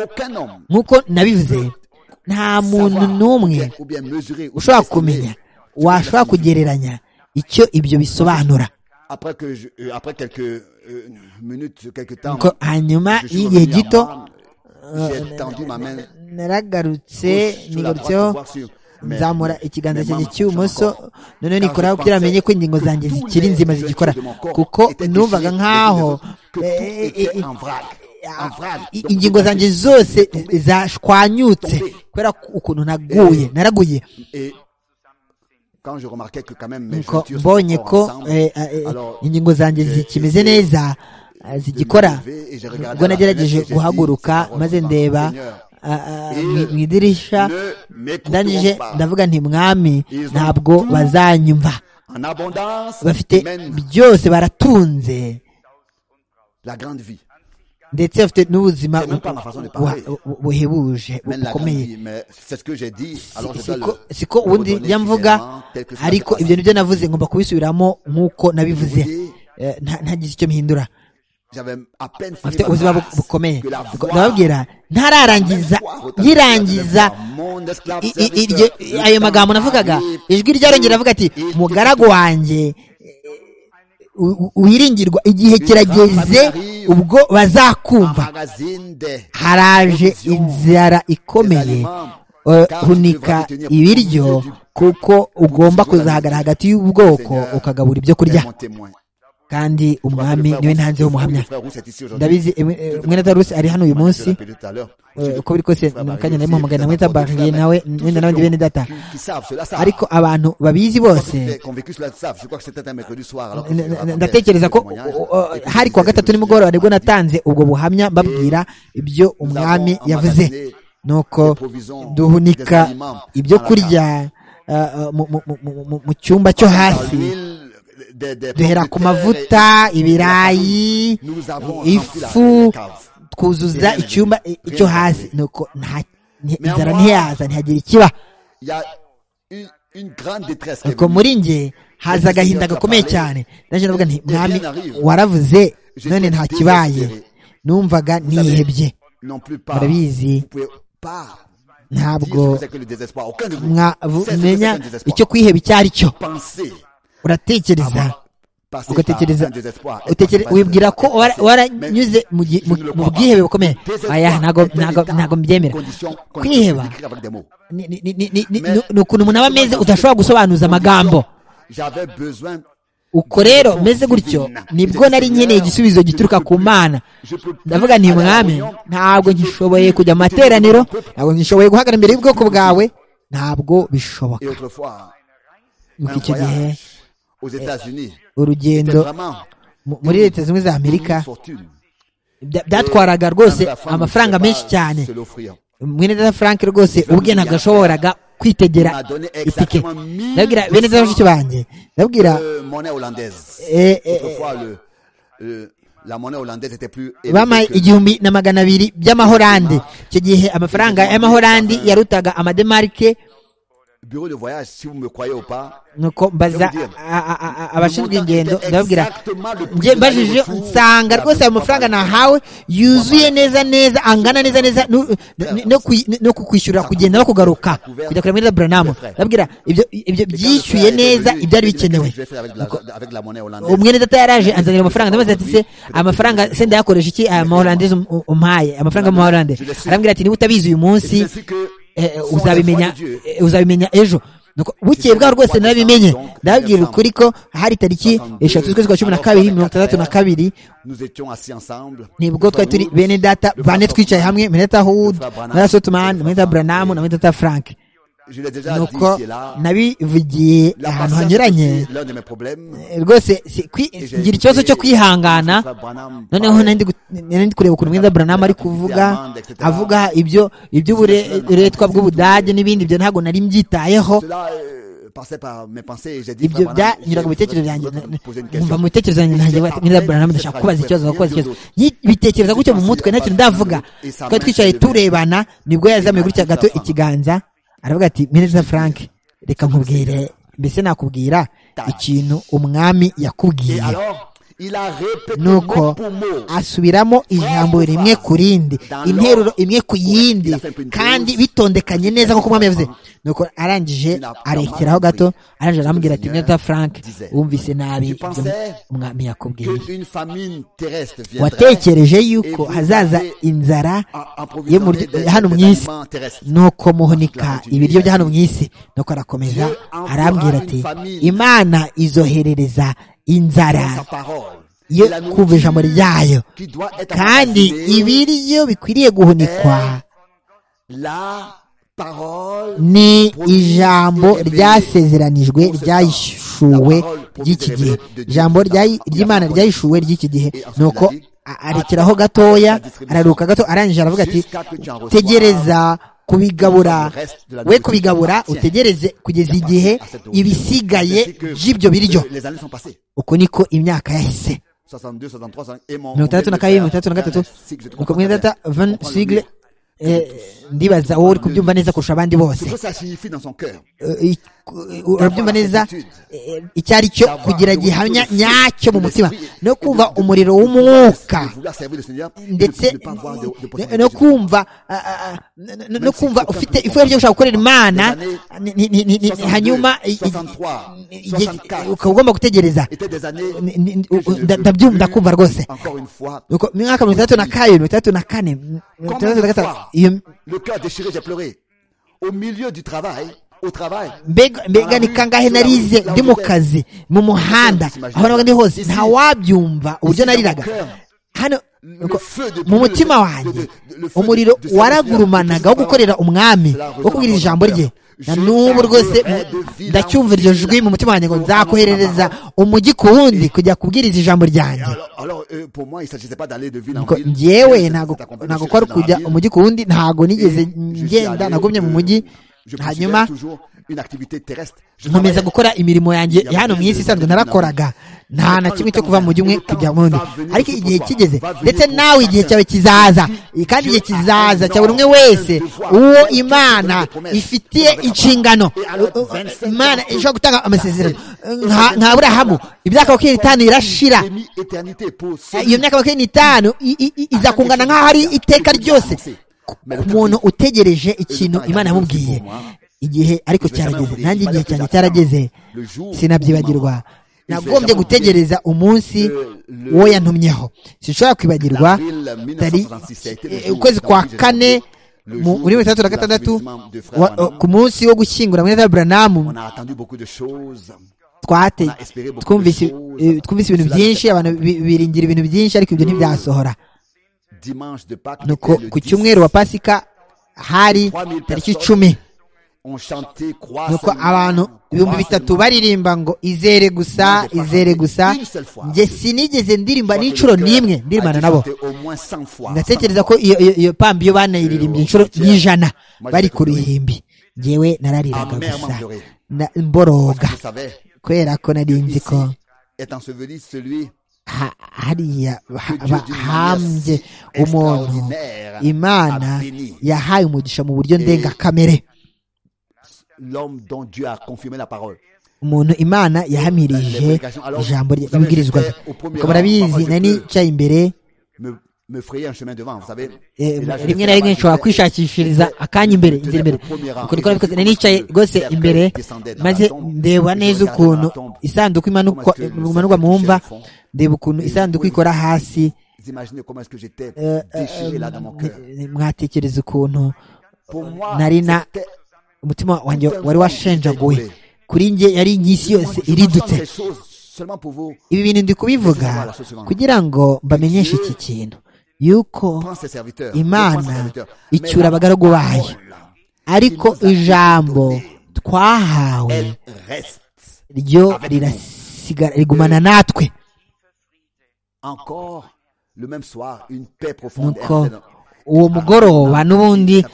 nk'uko nabivuze nta muntu n'umwe ushobora kumenya washobora kugereranya icyo ibyo bisobanura hanyuma y'igihe gito naragarutse nigarutseho nzamura ikiganza cyanjye cy'ibumoso noneho nikoraho kugira amenye ko ingingo zanjye zikiri nzima zigikora kuko numvaga nk'aho ingingo zanjye zose zashwanyutse kubera ukuntu naguye naraguye mbonye ko ingingo zanjye zikimeze neza zigikora ubwo nagerageje guhaguruka maze ndeba mu idirisha ndangije ndavuga nti mwami ntabwo bazanyumva bafite byose baratunze ndetse bafite n'ubuzima buhebuje bukomeye siko ubundi njya mvuga ariko ibyo nibyo navuze ngomba kubisubiramo nk'uko nabivuze ntagize icyo mpindura afite ubuzima bukomeye ndababwira ntararangiza yirangiza ayo magambo navugaga ijwi ryarongera avuga ati mugaragu wanjye wiringirwa igihe kirageze ubwo bazakumva haraje inzara ikomeye hunika ibiryo kuko ugomba kuzahagara hagati y'ubwoko ukagabura ibyo kurya kandi umwami niwe ntanze w'umuhamya ndabizi mwene tarusi ari hano uyu munsi uko biri kose mu kanya nari muhamagara mwene tabariye nawe wenda n'abandi bene data ariko abantu babizi bose ndatekereza ko hari kuwa gatatu nimugoroba nibwo natanze ubwo buhamya mbabwira ibyo umwami yavuze nuko duhunika ibyo kurya mu cyumba cyo hasi duhera ku mavuta ibirayi ifu twuzuza icyumba cyo hasi nuko inzara ntiyaza ntihagira ikiba nuko muri nge haza agahinda gakomeye cyane ndaje ndavuga nti mwami waravuze none nta kibaye numvaga nihebye murabizi ntabwo mwamenya icyo kwiheba icyo ari cyo uratekereza ugatekereza wibwira ko waranyuze mu bwihebe bukomeye ntabwo mbyemera kwiheba ni ukuntu umuntu aba ameze udashobora gusobanuza amagambo uko rero meze gutyo nibwo nari nkeneye igisubizo gituruka ku mana ndavuga nti mwami ntabwo ngishoboye kujya mu materaniro ntabwo ngishoboye guhagarara imbere y'ubwoko bwawe ntabwo bishoboka nuko icyo gihe urugendo muri leta zimwe za amerika byatwaraga rwose amafaranga menshi cyane mwene dada frank rwose ubwe ntabwo yashoboraga kwitegera itike ndabwira bene dada bashiki banjye ndabwira bampaye igihumbi na magana abiri by'amahorande icyo gihe amafaranga y'amahorandi yarutaga amademarike bureau de voyage si vous me croyez ou pas nuko mbaza abashinzwe ingendo ndababwira njye mbajije nsanga rwose ayo mafaranga nahawe yuzuye neza neza angana neza neza no kukwishyurira kugenda no kugaruka kujya kureba muri buranamu ndababwira ibyo byishyuye neza ibyari bikenewe umwene data yaraje anzanira amafaranga ndamaze ati se amafaranga se ndayakoresha iki aya maholandese umpaye amafaranga y'amahorande arambwira ati niba utabizi uyu munsi uzabimenya uzabimenya ejo bukeye bwaho rwose narabimenye ndababwira ukuri ko hari tariki eshatu z'ukwezi kwa cumi na kabiri mirongo itandatu na kabiri nibwo twari turi bene data bane twicaye hamwe meneta hud meneta sotumani meneta buranamu na meneta frank nuko nabivugiye ahantu hanyuranye rwose ngira ikibazo cyo kwihangana noneho ndi kureba ukuntu mwiza buranama ari kuvuga avuga ibyo iby'uburetwa bw'ubudage n'ibindi byo ntabwo nari mbyitayeho ibyo byanyuraga mu bitekerezo byanjye nkumva mu bitekerezo byanjye ntangiye mwiza buranama ndashaka kubaza ikibazo kubaza ikibazo bitekereza gutyo mu mutwe nta kintu ndavuga twari twicaye turebana nibwo yazamuye gutya gato ikiganza aravuga ati mineza frank reka nkubwire mbese nakubwira ikintu umwami yakubwiye nuko asubiramo ijambo rimwe ku rindi interuro imwe ku yindi kandi bitondekanye neza nk'uko umwami yavuze nuko arangije arekeraho gato arangije arambwira ati mineza frank wumvise nabi ibyo umwami yakubwiye watekereje yuko hazaza inzara hano mu isi nuko muhunika ibiryo bya hano mu isi nuko arakomeza arambwira ati imana izoherereza inzara yo kumva ijambo ryayo kandi ibiryo bikwiriye guhunikwa ni ijambo ryasezeranijwe ryayishuwe ry'iki gihe ijambo ry'imana ryayishuwe ry'iki gihe ni uko arekeraho gatoya araruka gato arangije aravuga ati tegereza kubigabura we kubigabura utegereze kugeza igihe ibisigaye by'ibyo biryo uko niko imyaka yahise mirongo itandatu na kabiri mirongo itandatu na gatatu uko mwene data van sigle ndibaza wowe uri kubyumva neza kurusha abandi bose urabyumva neza icyo ari cyo kugira gihamya nyacyo mu mutima no kumva umuriro w'umwuka ndetse no kumva no kumva ufite ifuhe ryo gushaka gukorera imana hanyuma ukaba ugomba gutegereza ndakumva rwose mwaka mirongo itandatu na kabiri mirongo itandatu na kane mirongo itandatu na gatanu le cœur déchiré, j'ai pleuré. Au milieu du travail, mbega ni kangahe narize ndi mu kazi mu muhanda aho nabaga ndi hose ntawabyumva uburyo nariraga hano mu mutima wanjye umuriro waragurumanaga wo gukorera umwami wo kubwiriza ijambo rye na n'ubu rwose ndacyumva iryo jwi mu mutima wanjye ngo nzakoherereza umujyi ku wundi kujya kubwiriza ijambo ryanjye ngewe ntabwo kwari kujya umujyi ku wundi ntabwo nigeze ngenda nagumye mu mujyi hanyuma nkomeza gukora imirimo yanjye ya hano mu isi isanzwe narakoraga nta na kimwe cyo kuva mu umwe kujya mu wundi ariko igihe kigeze ndetse nawe igihe cyawe kizaza kandi igihe kizaza cya buri umwe wese uwo imana ifitiye inshingano imana ishobora gutanga amasezerano nka burahamu imyaka makumyabiri n'itanu irashira iyo myaka makumyabiri n'itanu izakungana nk'aho ari iteka ryose umuntu utegereje ikintu imana yamubwiye igihe ariko cyarageze nanjye igihe cyanjye cyarageze sinabyibagirwa nagombye gutegereza umunsi wo yantumyeho sinshobora kwibagirwa ukwezi kwa kane muri mirongo itandatu na gatandatu ku munsi wo gushyingura mwenda buranamu twate twumvise ibintu byinshi abantu biringira ibintu byinshi ariko ibyo ntibyasohora nuko ku cyumweru wa pasika hari tariki icumi nuko abantu ibihumbi bitatu baririmba ngo izere gusa izere gusa njye sinigeze ndirimba n'inshuro n'imwe ndirimbana nabo ndatekereza ko iyo pambi iyo banayiririmbye inshuro y'ijana bari ku ruhimbi ngewe narariraga gusa mboroga kubera ko nari nzi ko hariya hambye umuntu imana yahaye umugisha mu buryo ndengakamere umuntu imana yahamirije ijambo ry'ibwirizwa rye murabizi nari nicaye imbere rimwe na rimwe nshobora kwishakishiriza akanya imbere inzira imbere nari nicaye rwose imbere maze ndeba neza ukuntu isanduku imanurwa mu mva ndeba ukuntu isanduku ikora hasi mwatekereza ukuntu nari na umutima wanjye wari washenjaguwe kuri njye yari inyisi yose iridutse ibi bintu ndi kubivuga kugira ngo mbamenyeshe iki kintu yuko imana icyura abagaragu bayo ariko ijambo twahawe ryo rirasigara rigumana natwe nuko uwo mugoroba n'ubundi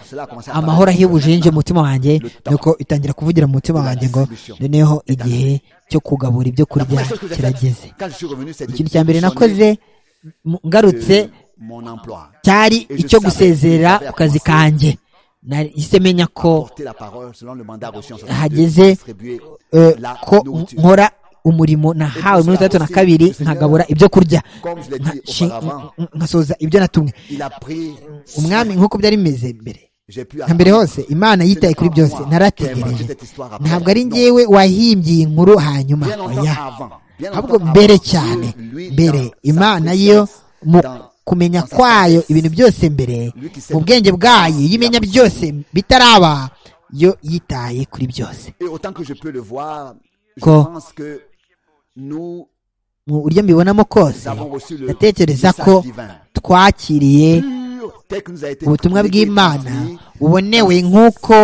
amahoro ahebuje yinjiye mu mutima wanjye nuko itangira kuvugira mu mutima wanjye ngo noneho igihe cyo kugabura ibyo kurya kirageze ikintu cya mbere nakoze ngarutse cyari icyo gusezerera ku kazi kanjye nahise menya ko hageze ko nkora umurimo nahawe muri itandatu na kabiri nkagabura ibyo kurya nkasoza ibyo natumwe umwami nk'uko byari bimeze mbere nka mbere hose imana yitaye kuri byose narategereje ntabwo ari ngewe wahimbye iyi nkuru hanyuma oya ahubwo mbere cyane mbere imana yo mu kumenya kwayo ibintu byose mbere mu bwenge bwayo iyo imenya byose bitaraba yo yitaye kuri byose ko mu buryo mbibonamo kose ndatekereza ko twakiriye ubutumwa bw'imana bubonewe nk'uko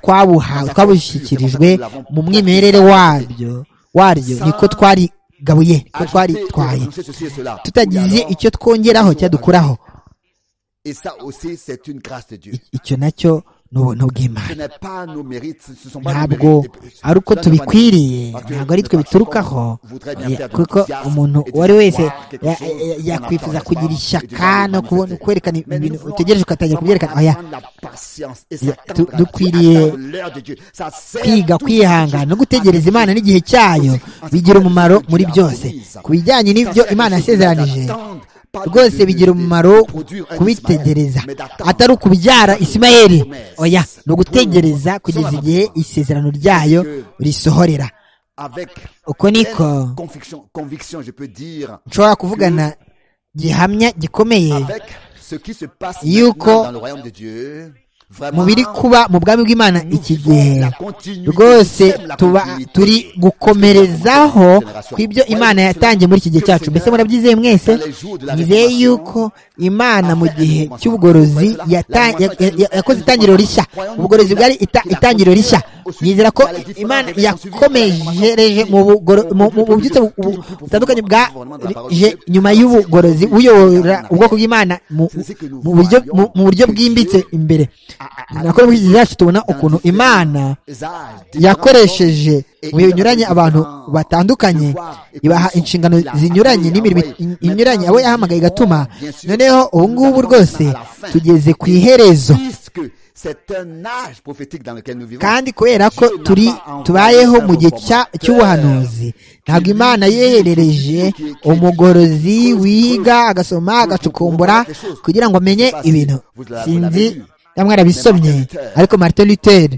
twabuhawe twabushyikirijwe mu mwimerere waryo waryo niko twarigabuye ko twaritwaye tutagize icyo twongeraho cyadukuraho icyo nacyo ni ubuntu bw'imana ntabwo ari uko tubikwiriye ntabwo ari twe biturukaho kuko umuntu uwo ari wese yakwifuza kugira ishyaka no kubona kwerekana ibintu utegereje ugatangira kubyerekana oya dukwiriye kwiga kwihangana no gutegereza imana n'igihe cyayo bigira umumaro muri byose ku bijyanye n'ibyo imana yasezeranije rwose bigira umumaro kubitegereza atari ukubyara isimayeri oya ni ugutegereza kugeza igihe isezerano ryayo risohorera uko niko nshobora kuvugana gihamya gikomeye yuko mu biri kuba mu bwami bw'imana iki gihe rwose tuba turi gukomerezaho ku ibyo imana yatangiye muri iki gihe cyacu mbese murabyizeye mwese nizeye yuko imana mu gihe cy'ubugorozi yakoze itangiriro rishya ubugorozi bwari itangiriro rishya nizera ko imana yakomejereje mu byitso butandukanye bwaje nyuma y'ubugorozi uyobora ubwoko bw'imana mu buryo bwimbitse imbere nakora muri iki gihe cyacu tubona ukuntu imana yakoresheje mu bihe binyuranye abantu batandukanye ibaha inshingano zinyuranye n'imirimo inyuranye abo yahamagaye igatuma noneho ubu ngubu rwose tugeze ku iherezo kandi kubera ko turi tubayeho mu gihe cy'ubuhanuzi ntabwo imana yeherereje umugorozi wiga agasoma agacukumbura kugira ngo amenye ibintu sinzi mwarabisomye ariko martin luther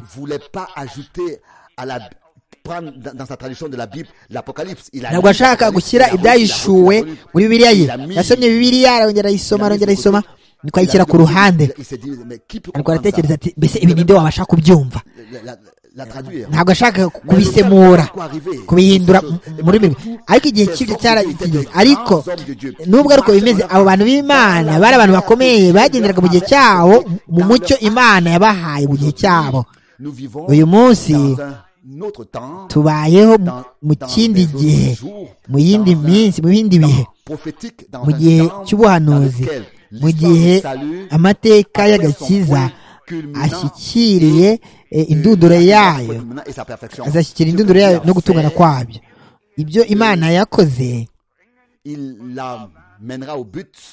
ntabwo ashaka gushyira ibyahishuwe muri bibiliya ye yasomye bibiliya arongera ayisoma arongera ayisoma niko ayishyira ku ruhande ariko aratekereza ati mbese ibi ninde wabasha kubyumva ntabwo ashaka kubisemura kubihindura muri mwe ariko igihe cy'ibyo cyaragiye ariko nubwo ariko bimeze abo bantu b'imana bari abantu bakomeye bagenderaga mu gihe cyabo mu mucyo imana yabahaye mu gihe cyabo uyu munsi tubayeho mu kindi gihe mu yindi minsi mu bindi bihe mu gihe cy'ubuhanuzi mu gihe amateka y'agakiza ashyikiriye indunduro yayo azashyikira indunduro yayo no gutungana kwabyo ibyo imana yakoze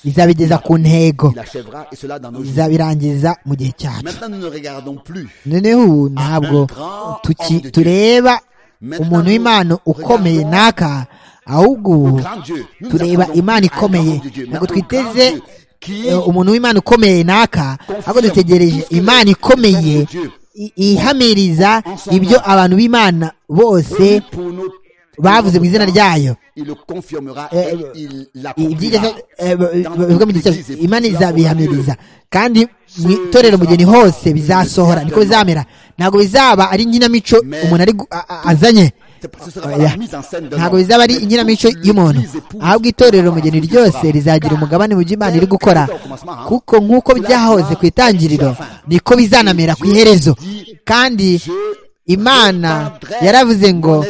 izabigeza ku ntego izabirangiza mu gihe cyacu noneho ntabwo tureba umuntu w'imana ukomeye n'aka ahubwo tureba imana ikomeye ntabwo twiteze umuntu w'imana ukomeye n'aka ahubwo dutegereje imana ikomeye ihamiriza ibyo abantu b'imana bose bavuze mu izina ryayo imana izabihamiriza kandi mu itorero mugeni hose bizasohora niko bizamera ntabwo bizaba ari inkinamico umuntu azanye ntabwo bizaba ari inkinamico y'umuntu ahubwo itorero umugeni ryose rizagira umugabane mu byo imana iri gukora kuko nk'uko byahoze ku itangiriro niko bizanamera ku iherezo kandi imana yaravuze ngo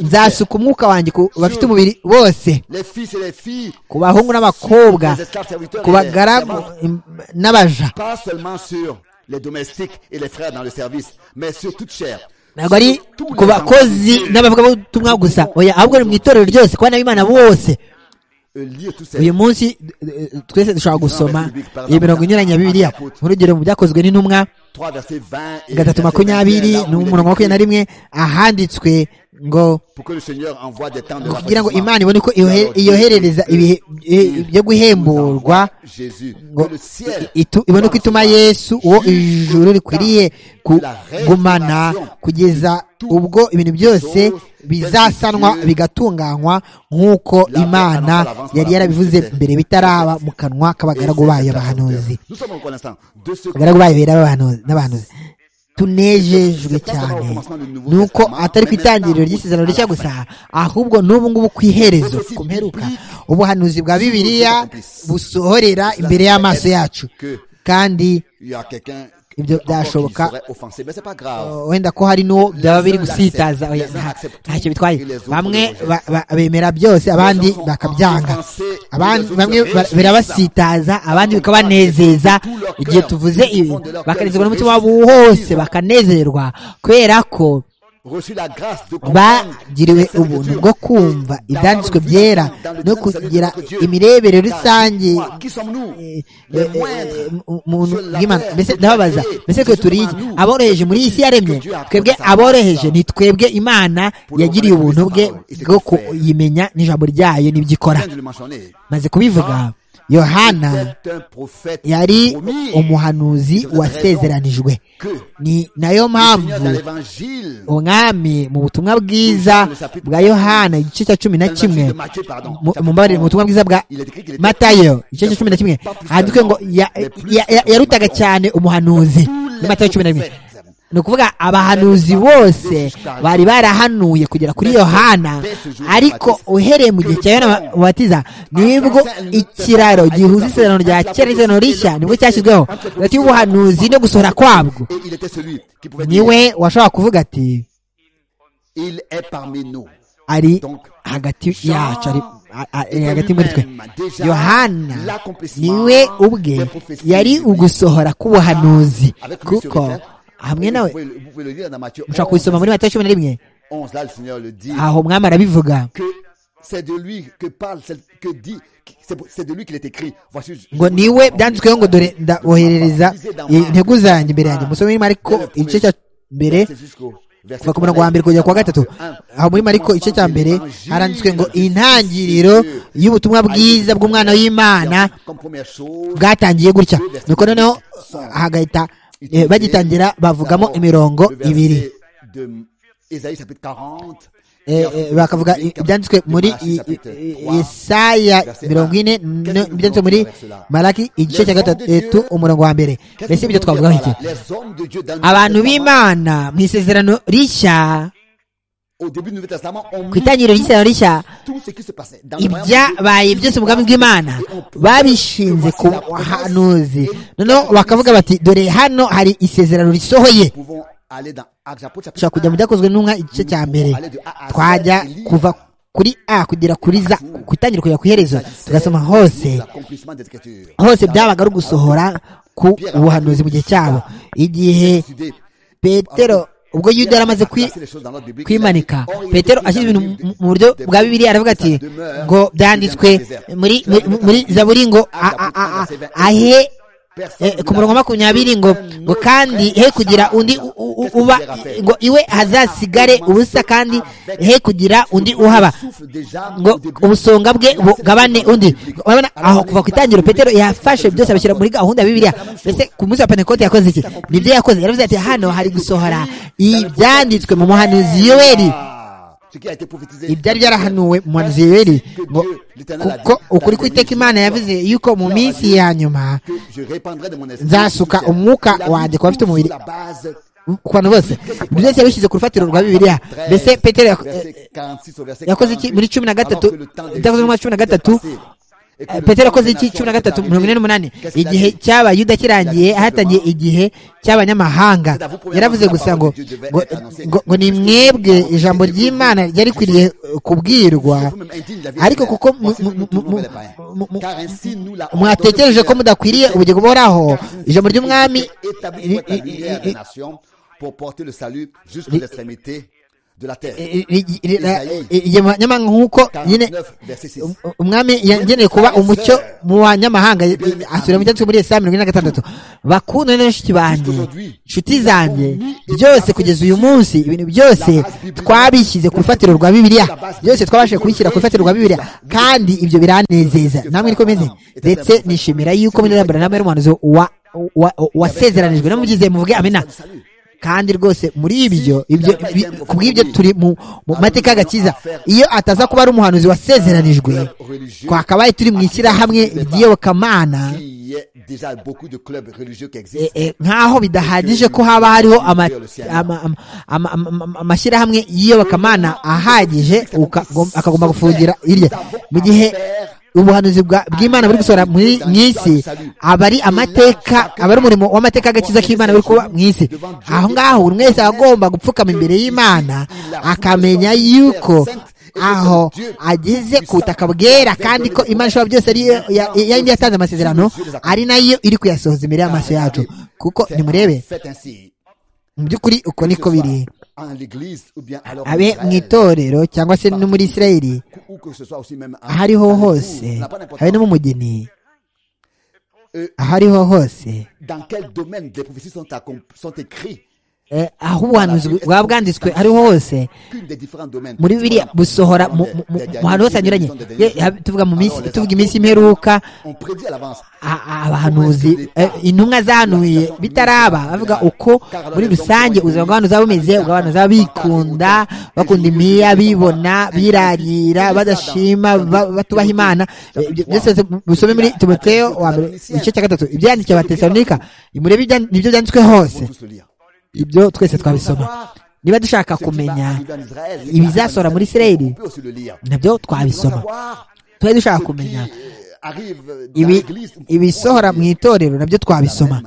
nzasuka umwuka wanjye ku bafite umubiri bose ku bahungu n'abakobwa ku bagaragu n'abaja ntabwo ari ku bakozi n'abavugabutumwa gusa oya ahubwo ni mu itorero ryose ku bana b'imana bose uyu munsi twese dushobora gusoma iyi mirongo inyuranye ya bibiliya nk'urugero mu byakozwe n'intumwa gatatu makumyabiri n'umurongo makumyabiri na rimwe ahanditswe ngo kugira ngo imana ibone uko iyoherereza ibihe byo guhemburwa ngo ibone uko ituma yesu uwo ijuru rikwiriye kugumana kugeza ubwo ibintu byose bizasanwa bigatunganywa nk'uko imana yari yarabivuze mbere bitaraba mu kanwa k'abagaragu bayo bahanuzi abagaragu bayo bera n'abahanuzi tunejejwe cyane ni uko atari ku itangiriro ry'isezerano rishya gusa ahubwo n'ubu ngubu ku iherezo ku mperuka ubuhanuzi bwa bibiliya busohorera imbere y'amaso yacu kandi ibyo byashoboka wenda ko hari n'uwo byaba biri gusitaza ntacyo bitwaye bamwe bemera byose abandi bakabyanga bamwe birabasitaza abandi bikabanezeza igihe tuvuze ibi bakanezerwa n'umutima wabo hose bakanezerwa kubera ko bagiriwe ubuntu bwo kumva ibyanditswe byera no kugira imirebere rusange mbese ndababaza mbese twe turi aboroheje muri iyi si yaremye twebwe aboroheje ni twebwe imana yagiriye ubuntu bwe bwo kuyimenya n'ijambo ryayo n'ibyo ikora maze kubivuga yohana yari umuhanuzi wasezeranijwe ni nayo mpamvu umwami mu butumwa bwiza bwa yohana igice cya cumi na kimwe mumbabarire mu butumwa bwiza bwa matayo igice cya cumi na kimwe handitswe ngo yarutaga cyane umuhanuzi muri matayo cumi na rimwe ni ukuvuga abahanuzi bose bari barahanuye kugera kuri yohana ariko uhereye mu gihe cya yohana mubatiza nibwo ikiraro gihuza isezerano rya kera n'isezerano rishya nibwo cyashyizweho hagati y'ubuhanuzi no gusohora kwabwo niwe washobora kuvuga ati ari hagati yacu ari hagati muri twe yohana niwe ubwe yari ugusohora k'ubuhanuzi kuko hamwe nawe mushobora kubisoma muri matayo cumi na rimwe aho mwami arabivuga ngo niwe byanditsweho ngo dore ndaboherereza intego zanjye imbere yanjye musome muri mariko igice cya mbere kuva ku murongo wa mbere kugera ku wa gatatu aho muri mariko igice cya mbere haranditswe ngo intangiriro y'ubutumwa bwiza bw'umwana w'imana bwatangiye gutya nuko noneho hagahita bagitangira bavugamo imirongo ibiri bakavuga ibyanditswe muri isaya mirongo ine ibyanditswe muri maraki igice cya gatatu umurongo wa mbere mbese ibyo twavugaho iki abantu b'imana mu isezerano rishya ku itangiriro ry'isezerano rishya ibyabaye byose mu bwami bw'imana babishinze ku buhanuzi noneho bakavuga bati dore hano hari isezerano risohoye dushobora kujya mu byakozwe n'umwa igice cya mbere twajya kuva kuri a kugera kuri za ku itangiriro kugera ku iherezo tugasoma hose hose byabaga ari ugusohora ku buhanuzi mu gihe cyabo igihe petero ubwo yuda yari amaze kwimanika petero ashyize ibintu mu buryo bwa bibiri aravuga ati ngo byanditswe muri zaburi ngo ahe ku murongo wa makumyabiri ngo ngo kandi he kugira undi uba ngo iwe hazasigare ubusa kandi he kugira undi uhaba ngo ubusonga bwe bugabane undi urabona aho kuva ku itangiro petero yafashe byose abishyira muri gahunda ya bibiliya mbese ku munsi wa pentekote yakoze iki nibyo yakoze yaravuze ati hano hari gusohora ibyanditswe mu muhanuzi yoweri ibyari byarahanuwe mu muhanuzi yoweri ngo kuko ukuri kw'iteka imana yavuze yuko mu minsi ya nyuma nzasuka umwuka wanjye ku bafite umubiri ku bantu bose ibyo byose yabishyize ku rufatiro rwa bibiliya mbese petero yakoze iki muri cumi na gatatu ibyakozwe mu mwaka cumi na gatatu petero yakoze iki cumi na gatatu mirongo ine n'umunani igihe cy'abayuda kirangiye hatangiye igihe cy'abanyamahanga yaravuze gusa ngo ngo ni mwebwe ijambo ry'imana ryarikwiriye kubwirwa ariko kuko mwatekereje ko mudakwiriye ubugingo buhoraho ijambo ry'umwami nyamara nk'uko nyine umwami yageneye kuba umucyo mu banyamahanga asubira mu cyanditswe muri esaya mirongo ine na gatandatu bakunda n'inshiti banjye inshuti zanjye byose kugeza uyu munsi ibintu byose twabishyize ku rufatiro rwa bibiliya byose twabashije kubishyira ku rufatiro rwa bibiliya kandi ibyo biranezeza namwe niko bimeze ndetse nishimira yuko muri rambara namwe y'umuhanuzi wasezeranijwe n'umugize muvuge amena kandi rwose muri ibyo kubw'ibyo turi mu mateka y'agakiza iyo ataza kuba ari umuhanuzi wasezeranijwe twakabaye turi mu ishyirahamwe ry'iyobokamana nk'aho bidahagije ko haba hariho amashyirahamwe y'iyobokamana ahagije akagomba gufungira irya mu gihe ubuhanuzi bw'imana buri gusohora mu isi aba ari amateka aba ari umurimo w'amateka y'agakiza k'imana buri kuba mu isi aho ngaho buri wese agomba gupfukama imbere y'imana akamenya yuko aho ageze ku butaka bwera kandi ko imana ishobora byose ariyo yindi yatanze amasezerano ari nayo iri kuyasohoza imbere y'amaso yacu kuko nimurebe mu by'ukuri uko niko biri abe mu itorero cyangwa se no muri isirayeli aho ariho hose habe no mu mugeni aho ariho hose aho ubuhanuzi bwaba bwanditswe ariho hose muri biriya busohora mu hantu hose hanyuranye tuvuga mu minsi tuvuga iminsi imperuka abahanuzi intumwa zanuye bitaraba bavuga uko muri rusange ubuzima bw'abantu buzaba bumeze ubw'abantu bazaba bikunda bakunda imiya bibona birarira badashima batubaha imana byose musome muri timoteyo wa mbere igice cya gatatu ibyandikiye abatesalonika nimurebe ibyo byanditswe hose ibyo twese twabisoma niba dushaka kumenya ibizasohora muri isirayeli nabyo twabisoma tuba dushaka kumenya ibisohora mu itorero nabyo twabisoma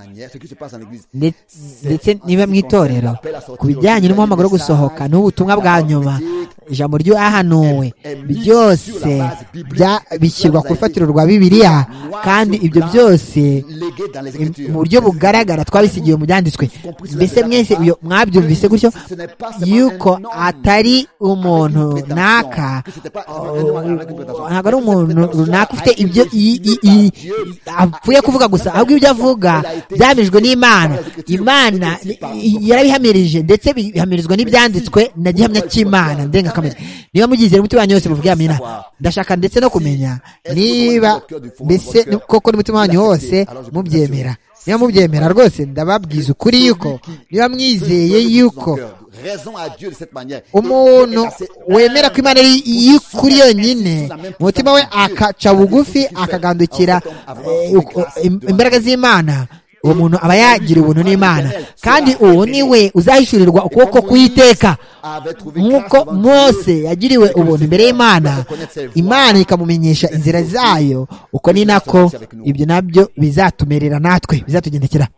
ndetse niba mu itorero ku bijyanye n'umuhamagaro wo gusohoka n'ubutumwa bwa nyuma ijambo ry'uwahanuwe byose bishyirwa ku rufatiro rwa bibiliya kandi ibyo byose mu buryo bugaragara twabisigiwe mu byanditswe mbese mwese mwabyumvise gutyo yuko atari umuntu runaka ntabwo ari umuntu runaka ufite ibyo apfuye kuvuga gusa ahubwo ibyo avuga byamijwe n'imana imana yarabihamirije ndetse bihamirizwa n'ibyanditswe na gihamya cy'imana ndenga kamere niba mugizera umutima wanyu wose muvuge amina ndashaka ndetse no kumenya niba mbese koko n'umutima wanyu wose mubyemera niba mubyemera rwose ndababwiza ukuri yuko niba mwizeye yuko umuntu wemera ko imana ari iy'ukuri yonyine umutima we akaca bugufi akagandukira imbaraga z'imana uwo muntu aba yagira ubuntu n'imana kandi uwo ni we uzahishurirwa ukuboko kuyiteka nk'uko mose yagiriwe ubuntu imbere y'imana imana ikamumenyesha inzira zayo uko ni nako ibyo nabyo bizatumerera natwe bizatugendekera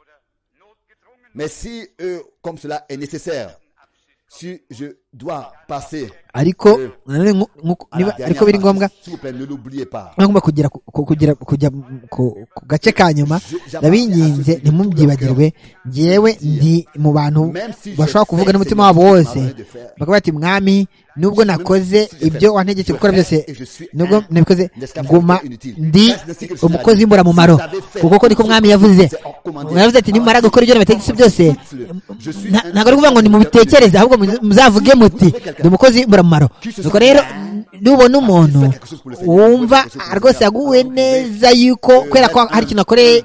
si je dois passer ariko ariko biri ngombwa ngomba kugera kugera kujya ku gace ka nyuma ndabinginze ntimubyibagirwe ngewe ndi mu bantu bashobora kuvuga n'umutima wabo wose bakaba bati mwami nubwo nakoze ibyo wantegetse gukora byose nubwo nabikoze nguma ndi umukozi w'imburamumaro kuko ko niko mwami yavuze yavuze ati nimara gukora ibyo nabategetse byose ntabwo ari ukuvuga ngo nimubitekereze ahubwo muzavuge muti ndi umukozi w'imburamumaro nuko rero nubona umuntu wumva rwose yaguwe neza yuko kubera ko hari ikintu akoreye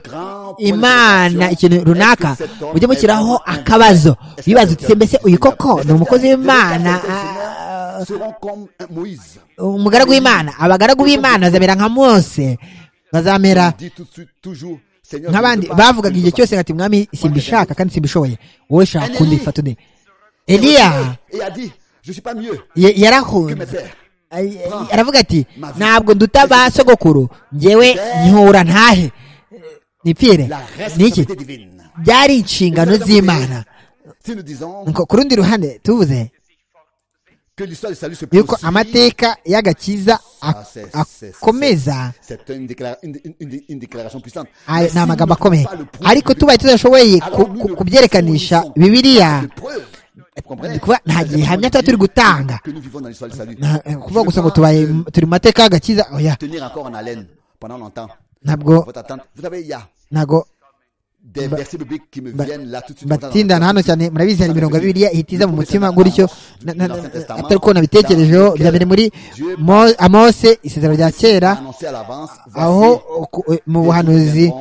imana ikintu runaka ujye mushyiraho akabazo wibaza uti mbese uyu koko ni umukozi w'imana umugaragu w'imana abagaragu b'imana bazamera nka mose bazamera nk'abandi bavugaga igihe cyose ati mwami simbishaka kandi simbishoboye wowe shaka kundi fata undi eliya yarahunze aravuga ati ntabwo duta ba sogokuru ngewe nkihura ntahe nipfire niki byari inshingano z'imana ku rundi ruhande tuvuze yuko amateka y'agakiza akomeza ni amagambo akomeye ariko tubaye tudashoboye kubyerekanisha bibiriya kuba nta gihamya tuba turi gutanga kuvuga gusa ngo tubaye turi mu mateka y'agakiza oya ntabwo ntabwo batindana hano cyane murabizi hari imirongo bibiri ihita mu mutima gutyo atari uko nabitekerejeho bya mbere muri amose isezerano rya kera aho mu buhanuzi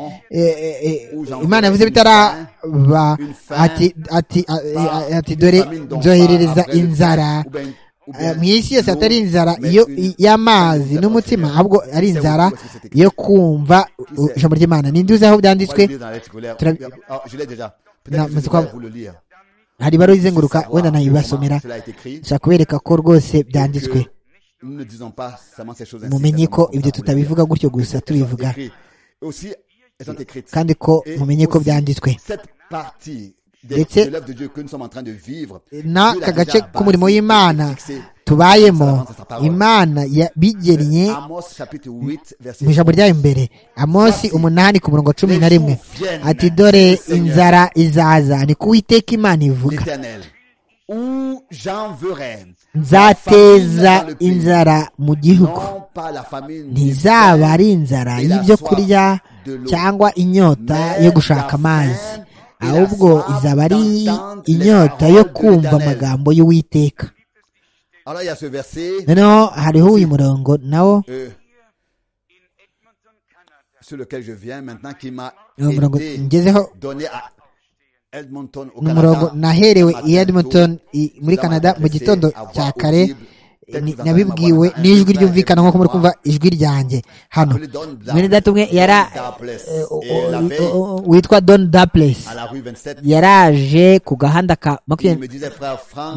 imana yavuze bitaraba ati dore nzoherereza inzara mu isi yose atari inzara y'amazi n'umutima ahubwo ari inzara yo kumva ijambo ry'imana ninde uzi aho byanditswe hari baro izenguruka wenda nayibasomera nshaka kubereka ko rwose byanditswe mumenye ko ibyo tutabivuga gutyo gusa tubivuga kandi ko mumenye ko byanditswe ndetse n'aka gace k'umurimo w'imana tubayemo imana yabigennye mu ijambo ryayo imbere amosi umunani ku murongo cumi na rimwe ati dore inzara izaza ni ku witeka imana ivuga nzateza inzara mu gihugu ntizaba ari inzara y'ibyo kurya cyangwa inyota yo gushaka amazi ahubwo izaba ari inyota yo kumva amagambo y'uwiteka noneho hariho uyu murongo nawo ni umurongo ngezeho ni umurongo naherewe i edmonton i- muri canada mu gitondo cya kare ni- nabibwiwe n'ijwi ryumvikana nk'uko muri kumva ijwi ryanjye hano mwene data umwe yara eh, o- o- o- o- witwa don daples yaraje ku gahanda ka makumyabiri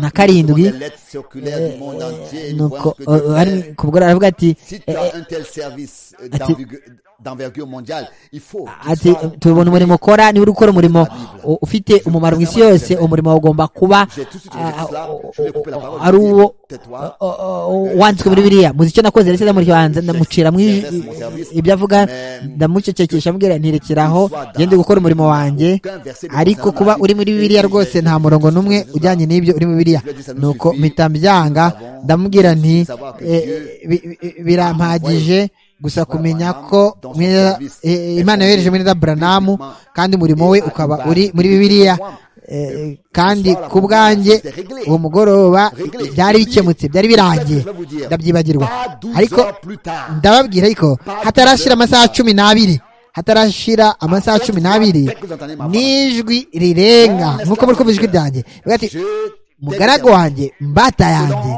na karindwi eh, nuko eh, ari ku bwo aravuga ati Si tu eh, eh, as un tel service euh, d'envergu- d'envergure mondiale, il faut qu'il ati soit- tubona umurimo ukora niba uri gukora umurimo u- ufite umumaro mu isi yose umurimo ugomba kuba J'ai tout de suite ah, relevé ah, cela, o- je vais o- couper la parole, o- ari je vais uwo dire, tais-toi. o- o- o- wanditswe muri biriya muzi icyo nakoze ndetse ndamukibanza ndamucira mu ij- ibyo avuga ndamucecekesha amubwira ntirekeraho gende gukora umurimo wanjye ariko kuba uri muri biriya rwose nta murongo n'umwe ujyanye n'ibyo uri muri biriya nuko mpita mbyanga ndamubwira nti eh, bi- bi- birampagije gusa kumenya ko mwene- eh, imana yohereje mwene branamu kandi umurimo we ukaba uri muri bibiliya eh, kandi ku bwanjye uwo mugoroba byari bikemutse byari birangiye ndabyibagirwa ariko ndababwira ariko hatarashira amasaha cumi n'abiri hatarashira amasaha cumi n'abiri n'ijwi rirenga nk'uko muri kumva ijwi ryanjye Rivuga ati, mugaragu wanjye mbata yanjye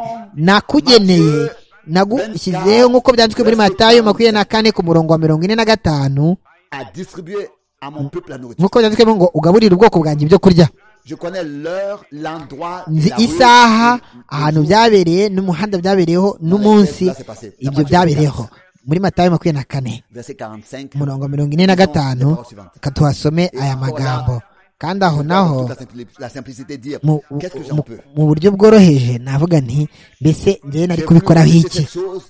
nakugeneye nagushyizeho nk'uko byanditswe muri matayo makumyabiri na kane ku murongo wa mirongo ine na gatanu à distribuer à mon peuple la nourriture. nk'uko byanditswemo ngo ugaburire ubwoko bwanjye ibyo kurya Je connais l'heure, l'endroit, nzi la rue, isaha le- le ahantu jour. byabereye n'umuhanda byabereyeho n'umunsi ibyo byabereyeho muri matayo makumyabiri na kane Verset 45. umurongo wa mirongo ine na gatanu reka tuhasome aya magambo kandi aho naho Toute la simpli- la simplicité dire, mu, qu'est-ce que j'en mu, peux mu buryo bworoheje navuga nti mbese J'ai njyewe nari voulu kubikoraho rejeter iki cette chose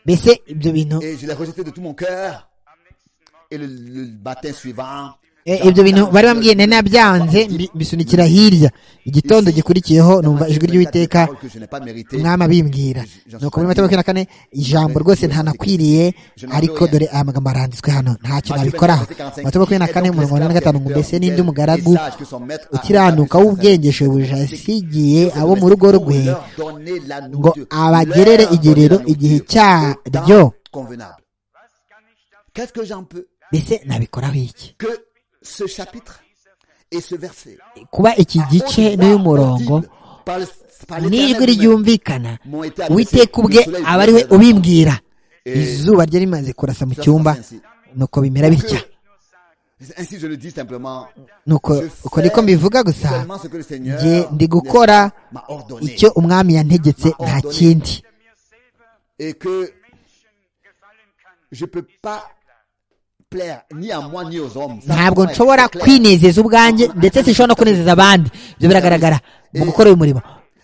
mbese ibyo bintu et je l'ai rejeté de tout mon cœur. Et le, le matin suivant, Eh, ibyo bintu bari bambwiye nari nabyanze mbi- mbisunikira hirya igitondo gikurikiyeho numva ijwi ry'uwiteka umwami abimbwira nuko muri mata makumyabiri na kane ijambo rwose ntanakwiriye ariko dore aya magambo aranditswe hano ntacyo nabikoraho mata makumyabiri na kane umurongo wa mirongo ine na gatanu ngo mbese n'indi umugaragu ukiranuka w'ubwengesho buja yasigiye abo mu rugo rwe ngo abagerere igerero igihe cyaryo convenable. Qu'est-ce que j'en peux mbese nabikoraho iki que ce chapitre et ce verset kuba iki gice n'uyu murongo n'ijwi ryumvikana uwiteka ubwe aba ariwe ubimbwira izuba ryari rimaze kurasa mu cyumba nuko bimera bitya Ainsi je le dis simplement, nuko uko niko mbivuga gusa seulement ce que le Seigneur njye ndi gukora m'a ordonné icyo umwami yantegetse nta kindi et que je peux pas plaire ni à moi ni aux hommes. Ça, ntabwo c'est nshobora clair. kwinezeza ubwanjye ndetse sinshobora no kunezeza abandi ibyo biragaragara mu gukora uyu murimo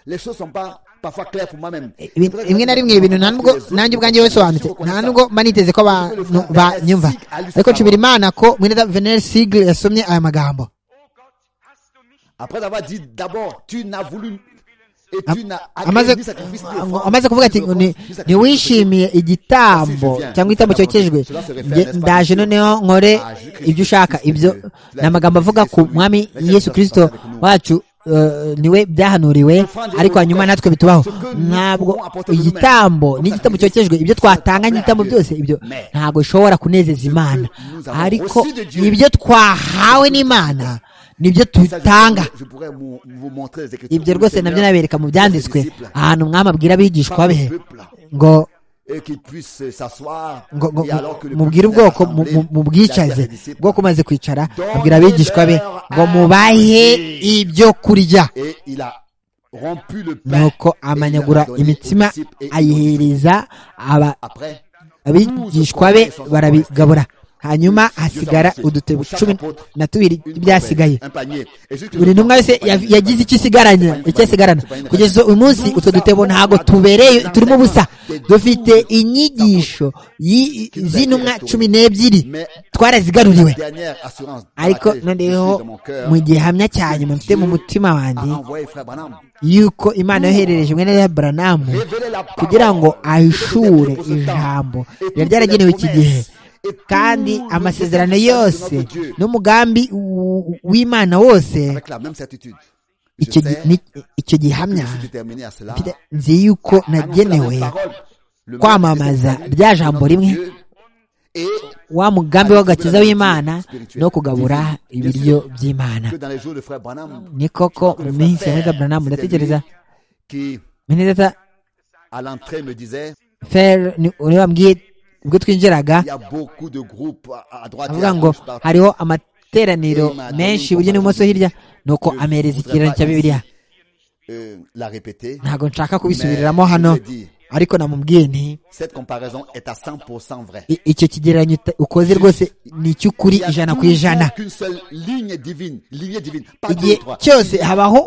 Les choses sont pas parfois claires pour moi-même. Ibi- rimwe na rimwe ibintu nta nubwo nanjye ubwanjye bisobanutse nta nubwo mba niteze ko abantu banyumva ariko nshimira imana ko mwene venere sigle yasomye aya magambo Après avoir dit d'abord, tu n'as voulu et tu n'as amaze ni sacrifice ni ngo- offrande, amaze kuvuga ati ni ngo offrande, ni- ni sacrifice ntiwishimiye igitambo cyangwa igitambo cyokejwe Nge- ndaje noneho nkore ibyo ushaka ibyo ni amagambo avuga ku mwami yesu kirisito wacu eh, niwe byahanuriwe ariko hanyuma natwe bitubaho ntabwo igitambo n'igitambo cyokejwe ibyo twatanga n'igitambo byose ibyo ntabwo bishobora kunezeza imana ariko ibyo twahawe n'imana nibyo Ça, je dutanga pourrais- je pourrais vous vous montrer les écritures ibyo du rwose Seigneur nabyo nabereka mu aux byanditswe disciples, ahantu umwami abwira abigishwa pas au be peuple, ngo et qu'ils puissent euh, s'asseoir ngo ngo et alors que le mubwire peuple s'est ubwoko mu- rassemblé, mu- il a mubwicaze fait des disciples. bwoko umaze kwicara abwira abigishwa be ngo mubahe ibyo kurya et il a rompu le pain nuko et il amanyagura l'a donné aux imitima disciples et aux disciples. ayihereza aba- après abigishwa be barabigabura hanyuma hasigara udutebo cumi na tubiri une byasigaye coupe, un panier et juste que buri je- ntumwa wese ya- yagize icyo isigaranye icyo asigarana kugeza uyu munsi utwo dutebo ntabwo tubereye turimo ubusa dufite inyigisho yi- z'intumwa cumi n'ebyiri mais twarazigaruriwe la dernière assurance dans ariko laquelle je suis noneho dans mon cœur mu gihamya cya nyuma mfite mu mutima a wanjye envoyé frère Branham yuko imana yoherereje mwene wa buranamu Révéler la parole kugira ngo ahishure pour ce temps. ijambo Et ryari toutes les ryaragenewe iki gihe promesses kandi amasezerano yose n'umugambi w'imana wose icyo gihamya nzi yuko nagenewe kwamamaza rya jambo rimwe wa mugambi w'agakiza w'imana no kugabura ibiryo by'imana ni koko mu minsi ya mwega buranamu ndatekereza minidata feri uriya wambwiye ubwo twinjiraga avuga ngo hariho amateraniro menshi iburyo n'ibumoso hirya nuko amereza ikirango cya bibiliya ntabwo nshaka kubisubiriramo hano ariko namubwiye nti icyo kigereranyo ukoze rwose ni icy'ukuri ijana ku ijana igihe cyose habaho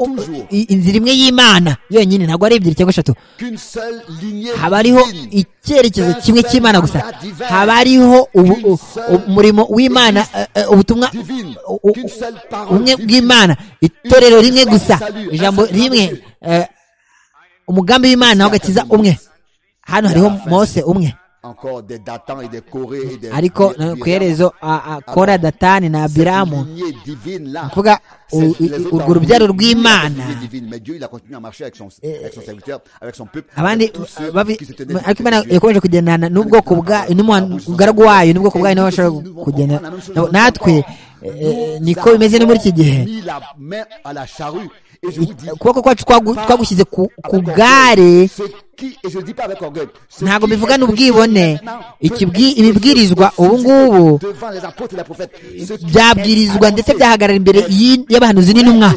inzira imwe y'imana yonyine ntabwo ari ebyiri cyangwa eshatu haba hariho icyerekezo kimwe cy'imana gusa haba hariho umurimo w'imana ubutumwa bumwe bw'imana itorero rimwe gusa ijambo rimwe umugambi w'imana w'agakiza umwe hano hariho mose umwe ariko ku iherezo kora datani na abiramu kuvuga urwo rubyaro rw'imana abandi ariko imana yakomeje kugendana n'ubwoko bwa n'umugaragu wayo n'ubwoko bwayo nawe ashobora kugenda natwe niko bimeze no muri iki gihe ukuboko kwacu twagushyize ku gare ntabwo bivugana ubwibone ibibwirizwa ubu ngubu byabwirizwa ndetse byahagarara imbere y'abahanuzi n'intumwa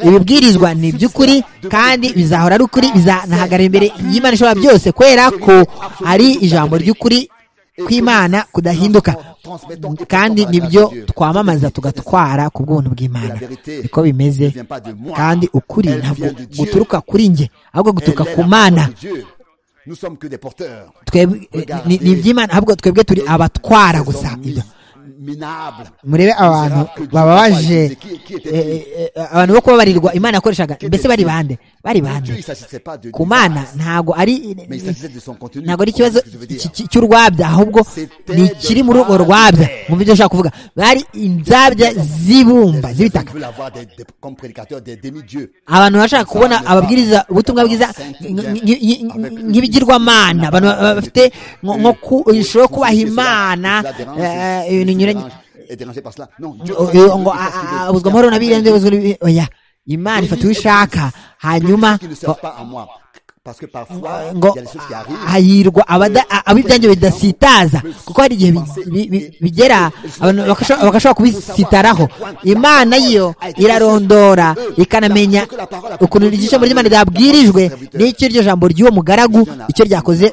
ibibwirizwa ni iby'ukuri kandi bizahora ari ukuri bizanahagarara imbere y'imana ishobora byose kubera ko ari ijambo ry'ukuri kw'imana kudahinduka kandi nibyo twamamaza tugatwara ku bw'ubuntu bw'imana niko bimeze kandi ukuri ntabwo guturuka kuri njye ahubwo guturuka ku mana ni iby'imana ahubwo twebwe turi abatwara gusa murebe abantu baba baje abantu bo kubabarirwa imana yakoreshaga mbese bari bande bari bande ku mana ntabwo ari ntabwo ari ikibazo cy'urwabya ahubwo ni ikiri muri urwo rwabya mwumva ibyo ushaka kuvuga bari inzabya z'ibumba z'ibitaka abantu bashaka kubona ababwiriza ubutumwa bwiza nk'ibigirwamana abantu bafite nko ishusho yo kubaha imana ibintu binyuranye ngo abuzwa amahoro na birende oya imana ifata uwo ishaka hanyuma ngo hahirwa ab'ibyange bidasitaza kuko hari igihe bigera bagashobora kubisitaraho imana yo irarondora ikanamenya ukuntu ijambo ry'imana ryabwirijwe n'icyo iryo jambo ry'uwo mugaragu icyo ryakoze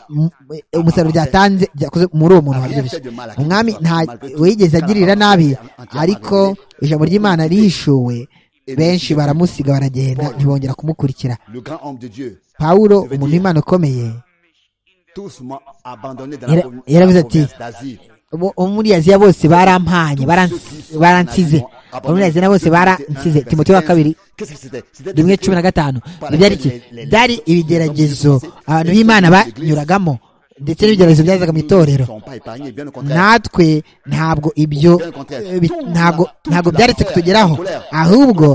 umusaruro ryatanze ryakoze muri uwo muntu wabyibushye umwami nta wigeze agirira nabi ariko ijambo ry'imana rihishuwe benshi baramusiga baragenda ntibongera kumukurikira pawulo umuntu w'imana ukomeye yaravuze ati bo muri aziya bose barampanye baransize abo muri aziya bose baransize timote wa kabiri rimwe cumi na gatanu byari iki byari ibigeragezo abantu b'imana banyuragamo ndetse n'ibigeragezo byazaga mu itorero natwe ntabwo ibyo ntabwo ntabwo byaretse kutugeraho ahubwo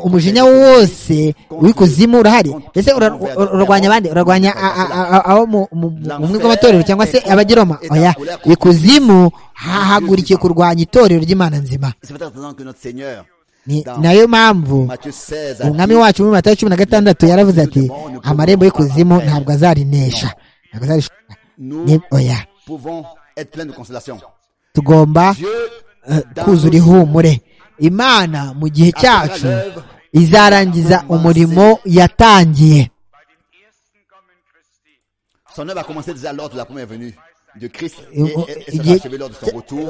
umujinya wose w'ikuzimu urahari mbese urarwanya abandi urarwanya abo mu bumwe bw'amatorero cyangwa se abagiroma oya ikuzimu hahagurikiye kurwanya itorero ry'imana nzima nayo mpamvu umwami wacu muri matayo cumi na gatandatu yaravuze ati amarembo y'ikuzimu ntabwo azarinesha oya tugomba kuzura ihumure imana mu gihe cyacu izarangiza umurimo yatangiye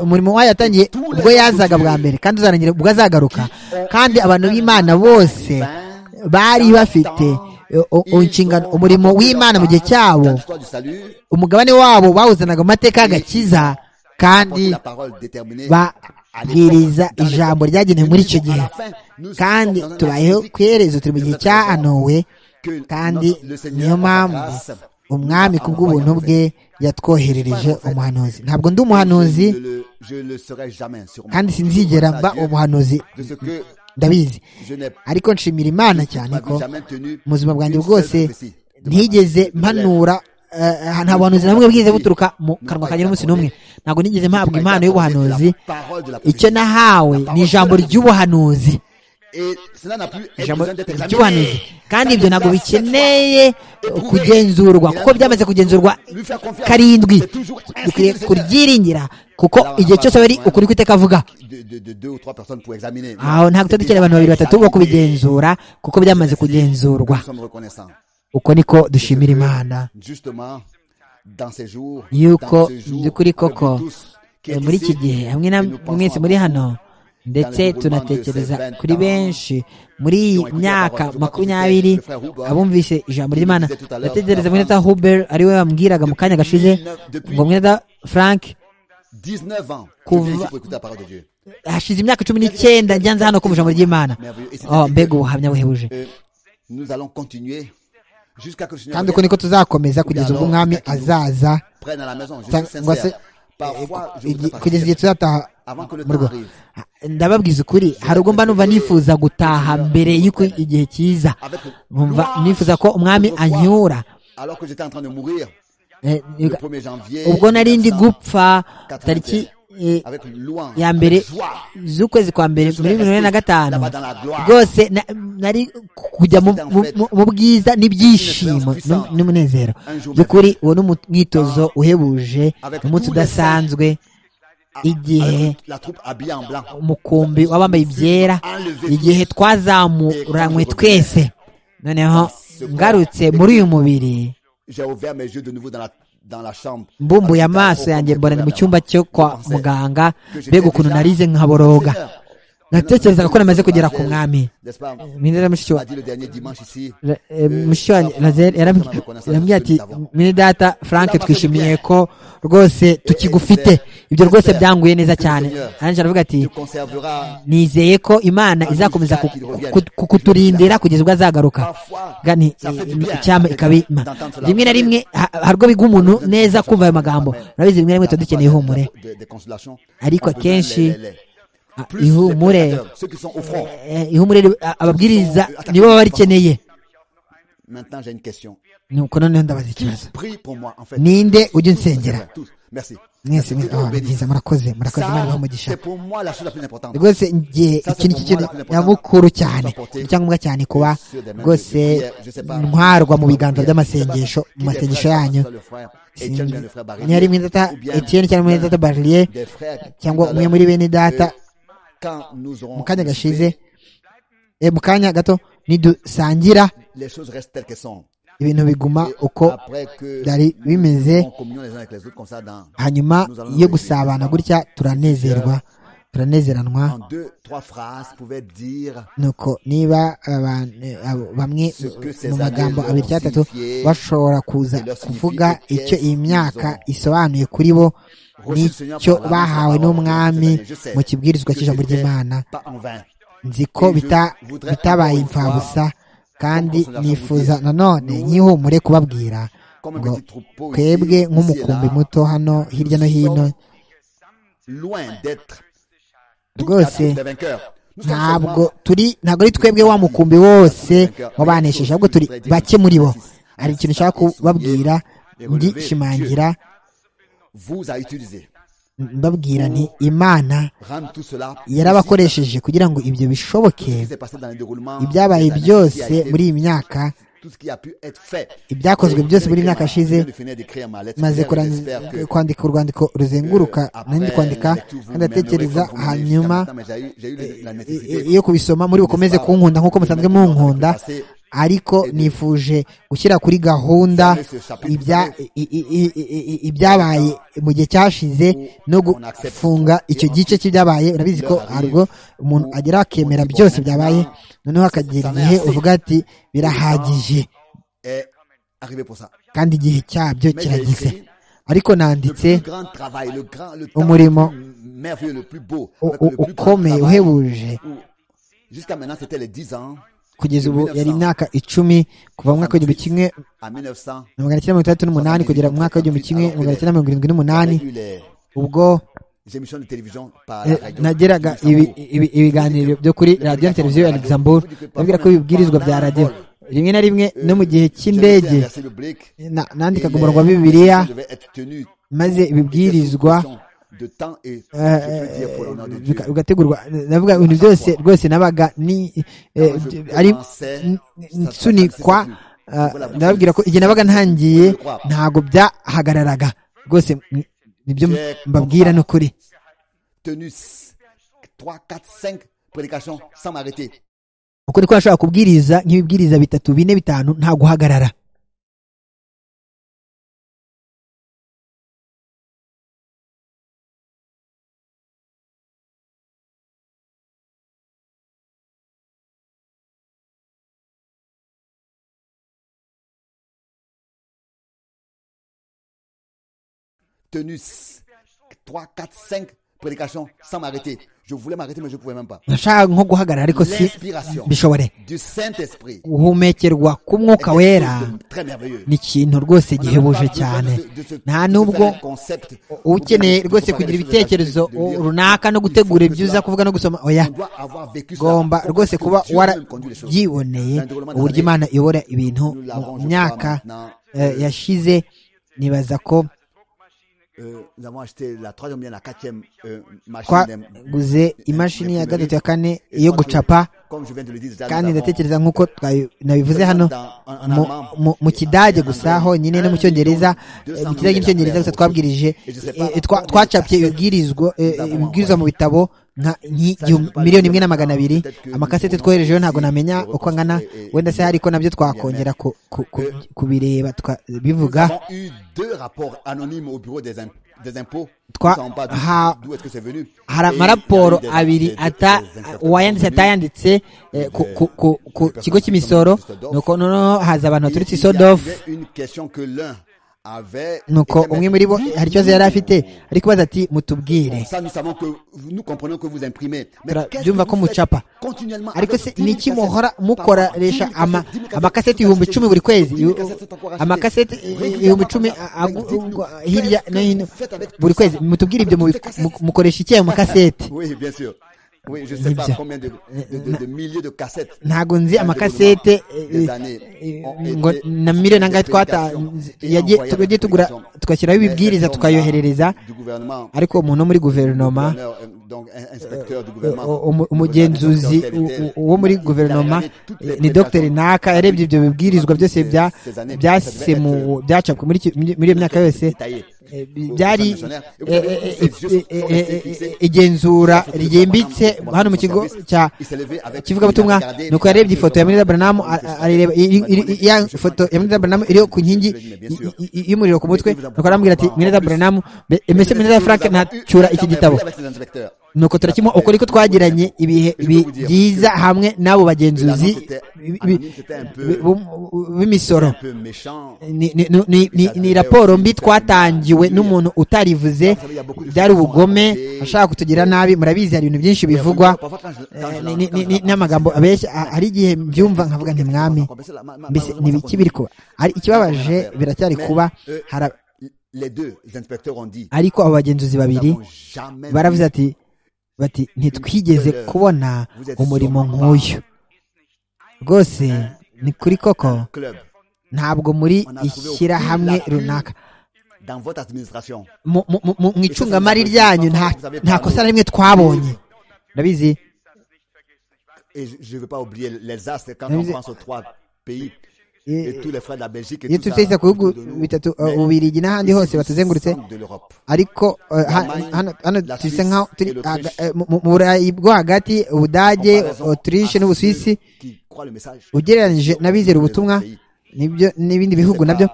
umurimo wayo yatangiye ubwo yazaga bwa mbere kandi uzarangira ubwo azagaruka kandi abantu b'imana bose bari bafite inshingano umurimo w'imana mu gihe cyabo umugabane wabo bawuzanaga mu mateka y'agakiza kandi babwiriza ijambo ryagenewe muri icyo gihe kandi tubayeho ku iherezo turi mu gihe cya anowe kandi niyo mpamvu umwami ku bw'ubuntu bwe yatwoherereje umuhanuzi ntabwo ndi umuhanuzi kandi sinzigera mba umuhanuzi ndabizi ariko nshimira imana cyane ko mu buzima bwanjye bwose ntigeze mpanura nta buhanuzi na bumwe bwize buturuka mu kanwa kanjye n'umunsi n'umwe ntabwo nigeze mpabwa impano y'ubuhanuzi icyo nahawe ni ijambo ry'ubuhanuzi ry'ubuhanuzi kandi ibyo ntabwo bikeneye kugenzurwa kuko byamaze kugenzurwa karindwi bikwiriye kuryiringira kuko igihe cyose wari ukuri kwiteka avuga aho ntabwo tuba dukeneye abantu babiri batatu bo kubigenzura kuko byamaze kugenzurwa uko niko dushimira imana yuko by'ukuri koko muri iki gihe hamwe na mwese muri hano ndetse tunatekereza kuri benshi muri iyi myaka makumyabiri abumvise ijambo ry'imana ndatekereza mwene huber ari we wambwiraga mu kanya gashize ngo mwene frank kuva hashize imyaka cumi n'icyenda njyanze hano kumva ijambo ry'imana mbega ubuhamya buhebuje kandi uko niko tuzakomeza kugeza ubwo umwami azaza cyangwa se kugeza igihe tuzataha mu rugo ndababwiza ukuri hari ubwo mba numva nifuza gutaha mbere y'uko igihe cyiza nkumva nifuza ko umwami anyura ubwo nari ndi gupfa tariki ya mbere z'ukwezi kwa mbere muri mirongo ine na gatanu rwose nari kujya mu bwiza n'ibyishimo n'umunezero by'ukuri uwo ni umwitozo uhebuje umunsi udasanzwe igihe umukumbi w'abambaye ibyera igihe twazamuranywe twese noneho ngarutse muri uyu mubiri mbumbuye amaso yanjye mbona ni mu cyumba cyo kwa muganga mbega ukuntu narize nkaboroga natekerezaga ko namaze kugera ku mwami yarambwira ati mini data frank twishimiye ko rwose tukigufite ibyo rwose byanguye neza cyane arangije aravuga ati nizeye ko imana izakomeza kukuturindira kugeza ubwo azagaruka icyama ikabima rimwe na rimwe hari ubwo bigwa umuntu neza kumva ayo magambo urabizi rimwe na rimwe tuba dukeneye ihumure ariko akenshi ihumure ihumure ababwiriza nibo baba barikeneye nuko noneho ndabaza ikibazo ninde ujya unsengera mwese mwiza murakoze murakoze imana ibaha umugisha rwose njye iki ni ikintu nyamukuru cyane icyangombwa cyane kuba rwose ntwarwa mu biganza by'amasengesho mu masengesho yanyu ntihari mwene data etiyeni cyangwa mwene data baririye cyangwa umwe muri bene data mu kanya gashize mu kanya gato nidusangira ibintu biguma uko byari bimeze hanyuma iyo gusabana gutya turanezerwa turanezeranwa nuko niba bamwe mu magambo abiri cyangwa atatu bashobora kuza kuvuga icyo iyi myaka isobanuye kuri bo nicyo bahawe n'umwami mu kibwirizwa cy'ijambo ry'imana nzi ko bitabaye imfabusa kandi nifuza nanone nk'ihumure kubabwira ngo twebwe nk'umukumbi muto hano hirya no hino rwose ntabwo turi ntabwo ari twebwe wa mukumbi wose wabanesheje ahubwo turi bake muri bo hari ikintu ushaka kubabwira ndishimangira mbabwira nti imana yarabakoresheje kugira ngo ibyo bishoboke ibyabaye byose muri iyi myaka ibyakozwe byose muri iyi myaka yashize maze kwandika urwandiko ruzenguruka nandi kwandika kandi atekereza hanyuma iyo kubisoma muri bukomeze kunkunda nk'uko musanzwe munkunda ariko nifuje gushyira kuri gahunda ibyabaye mu gihe cyashize no gufunga icyo gice cy'ibyabaye urabizi ko harwo umuntu agera akemera byose byabaye noneho akagera igihe uvuga ati birahagije kandi igihe cyabyo kirageze ariko nanditse umurimo ukomeye uhebuje kugeza ubu yari imyaka icumi kuva mu mwaka w'igihumbi kimwe na magana cyenda mirongo itandatu n'umunani kugera mu mwaka w'igihumbi kimwe magana cyenda mirongo irindwi n'umunani ubwo nageraga ibiganiro byo kuri radiyo na televiziyo ya luxembourg ndabwira ko ibibwirizwa bya radiyo rimwe na rimwe no mu gihe cy'indege nandikaga umurongo wa bibiliya maze ibibwirizwa bigategurwa ndavuga ibintu byose rwose nabaga ari nsunikwa ndababwira ko igihe nabaga ntangiye ntabwo byahagararaga rwose nibyo mbabwira ni ukuri ukuri ko bashobora kubwiriza nk'ibibwiriza bitatu bine bitanu nta guhagarara tenu 3, 4, 5 prédications sans m'arrêter. Je voulais m'arrêter, mais je ne pouvais même pas. L'inspiration du Saint-Esprit. guhumekerwa k'umwuka wera ni ikintu rwose gihebuje cyane nta nubwo ukeneye rwose kugira ibitekerezo runaka no gutegura ibyo uza kuvuga no gusoma oya gomba rwose kuba warabyiboneye uburyo imana iyobora ibintu mu myaka yashize nibaza ko twaguze imashini ya gatatu ya kane yo gucapa kandi ndatekereza nk'uko nabivuze hano mu kidage gusa honyine no mu cyongereza mu kidage n'icyongereza gusa twabwirije twacapye ibibwirizwa mu bitabo nka miliyoni imwe na magana abiri amakasete twoherejeho ntabwo namenya uko angana wenda se hari ko nabyo twakongera kubireba bivuga hari amaraporo abiri uwayanditse atayanditse ku kigo cy'imisoro nuko noneho haza abantu baturutse isodofu nuko umwe muri bo hari ikibazo yari afite ari kubaza ati mutubwire byumva ko mucapa ariko se ni iki muhora mukoresha amakaseti ibihumbi icumi buri kwezi amakaseti ibihumbi icumi hirya no hino buri kwezi mutubwire ibyo mukoresha iki ayo makaseti ntabwo nzi amakasete ngo na miliyoni nangahe twagiye tugura tugashyiraho ibibwiriza tukayoherereza ariko umuntu wo muri guverinoma umugenzuzi wo muri guverinoma ni dogiteri naka yarebye ibyo bibwirizwa byose byasemuwe byacapwe muri iyo myaka yose byari igenzura ryimbitse hano mu kigo cya kivugabutumwa ni uko yarebye ifoto ya mirira baranamu areba ya foto ya mirira baranamu iriho ku nkingi y'umuriro ku mutwe nuko arambwira ati mirira baranamu mbese mirira frank ntacyura iki gitabo nuko turakimwa uko ariko twagiranye ibihe byiza hamwe n'abo bagenzuzi b'imisoro ni raporo mbi twatangiwe n'umuntu utarivuze byari ubugome ashaka kutugira nabi murabizi hari ibintu byinshi bivugwa n'amagambo abeshya hari igihe mbyumva nkavuga nti mwami mbese ntibiki biri kuba hari ikibabaje biracyari kuba ariko abo bagenzuzi babiri baravuze ati bati ntitwigeze kubona umurimo nk'uyu rwose ni kuri koko ntabwo muri ishyirahamwe runaka mu icungamari ryanyu nta kosa na rimwe twabonye ndabizi iyo tutahise ku bihugu bitatu bubirigi n'ahandi hose batuzengurutse ariko hano turi nk'aho turi mu burayi bwo hagati ubudage otirishe n'ubuswisi ugereranyije n'abizera ubutumwa n'ibindi bihugu nabyo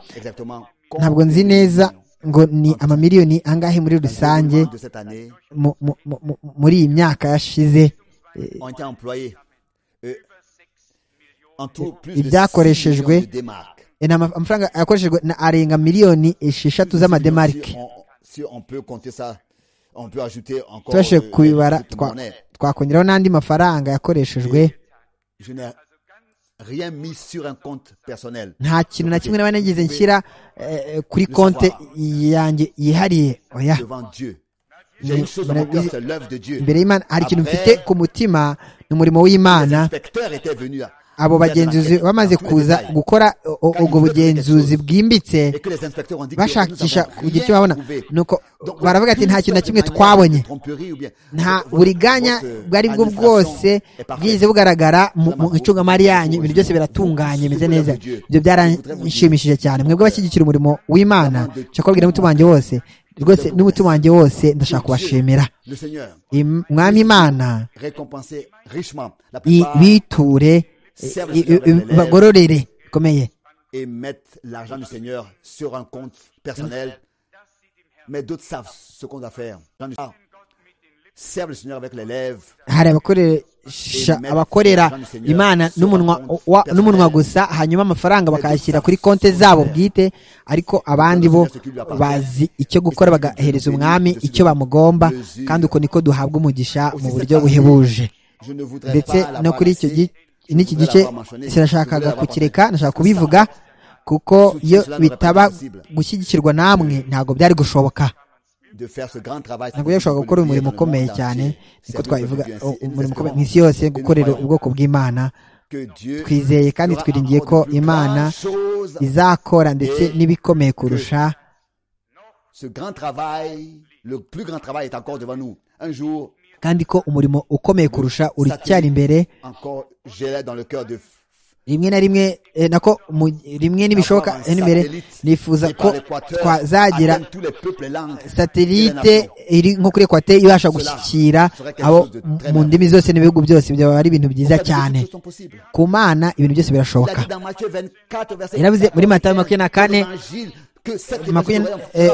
ntabwo nzi neza ngo ni amamiliyoni angahe muri rusange muri iyi myaka yashize ibyakoreshejwe amafaranga yakoreshejwe na arenga miliyoni esheshatu z'amademarike tubashe kubibara twakongeraho n'andi mafaranga yakoreshejwe nta kintu na kimwe naba nagize nshyira kuri konti yanjye yihariye oya imbere y'imana hari ikintu mfite ku mutima ni umurimo w'imana abo bagenzuzi bamaze kuza gukora ubwo bugenzuzi bwimbitse bashakisha kugira icyo babona nuko baravuga ati nta kintu na kimwe twabonye nta buriganya bwari bwo bwose bwize bugaragara mu icungamari yanyu ibintu byose biratunganye bimeze neza ibyo byaranshimishije cyane mwebwe bashyigikira umurimo w'imana nshobora kubabwira umutima wanjye wose rwose n'umutima wanjye wose ndashaka kubashimira mwami imana biture bagororere bikomeye hari abakorera imana n'umunwa gusa hanyuma amafaranga bakayashyira kuri konti zabo bwite ariko abandi bo bazi icyo gukora bagahereza umwami icyo bamugomba kandi uko niko duhabwa umugisha mu buryo buhebuje ndetse no kuri icyo gihe n'iki gice kirashakaga kukireka ndashaka kubivuga kuko iyo bitaba gushyigikirwa namwe ntabwo byari gushoboka ntabwo byari gushoboka gukora umurimo ukomeye cyane niko twabivuga umurimo ukomeye mu isi yose gukorera ubwoko bw'imana twizeye kandi twiringiye ko imana izakora ndetse n'ibikomeye kurusha kandi ko umurimo ukomeye kurusha uracyari imbere rimwe na rimwe nako rimwe n'ibishoboka imbere nifuza ko twazagira satelite iri nko kuri ekwateri ibasha gushyikira abo mu ndimi zose n'ibihugu byose byaba ari ibintu byiza cyane ku mana ibintu byose birashoboka yaravuze muri matayo makumyabiri na kane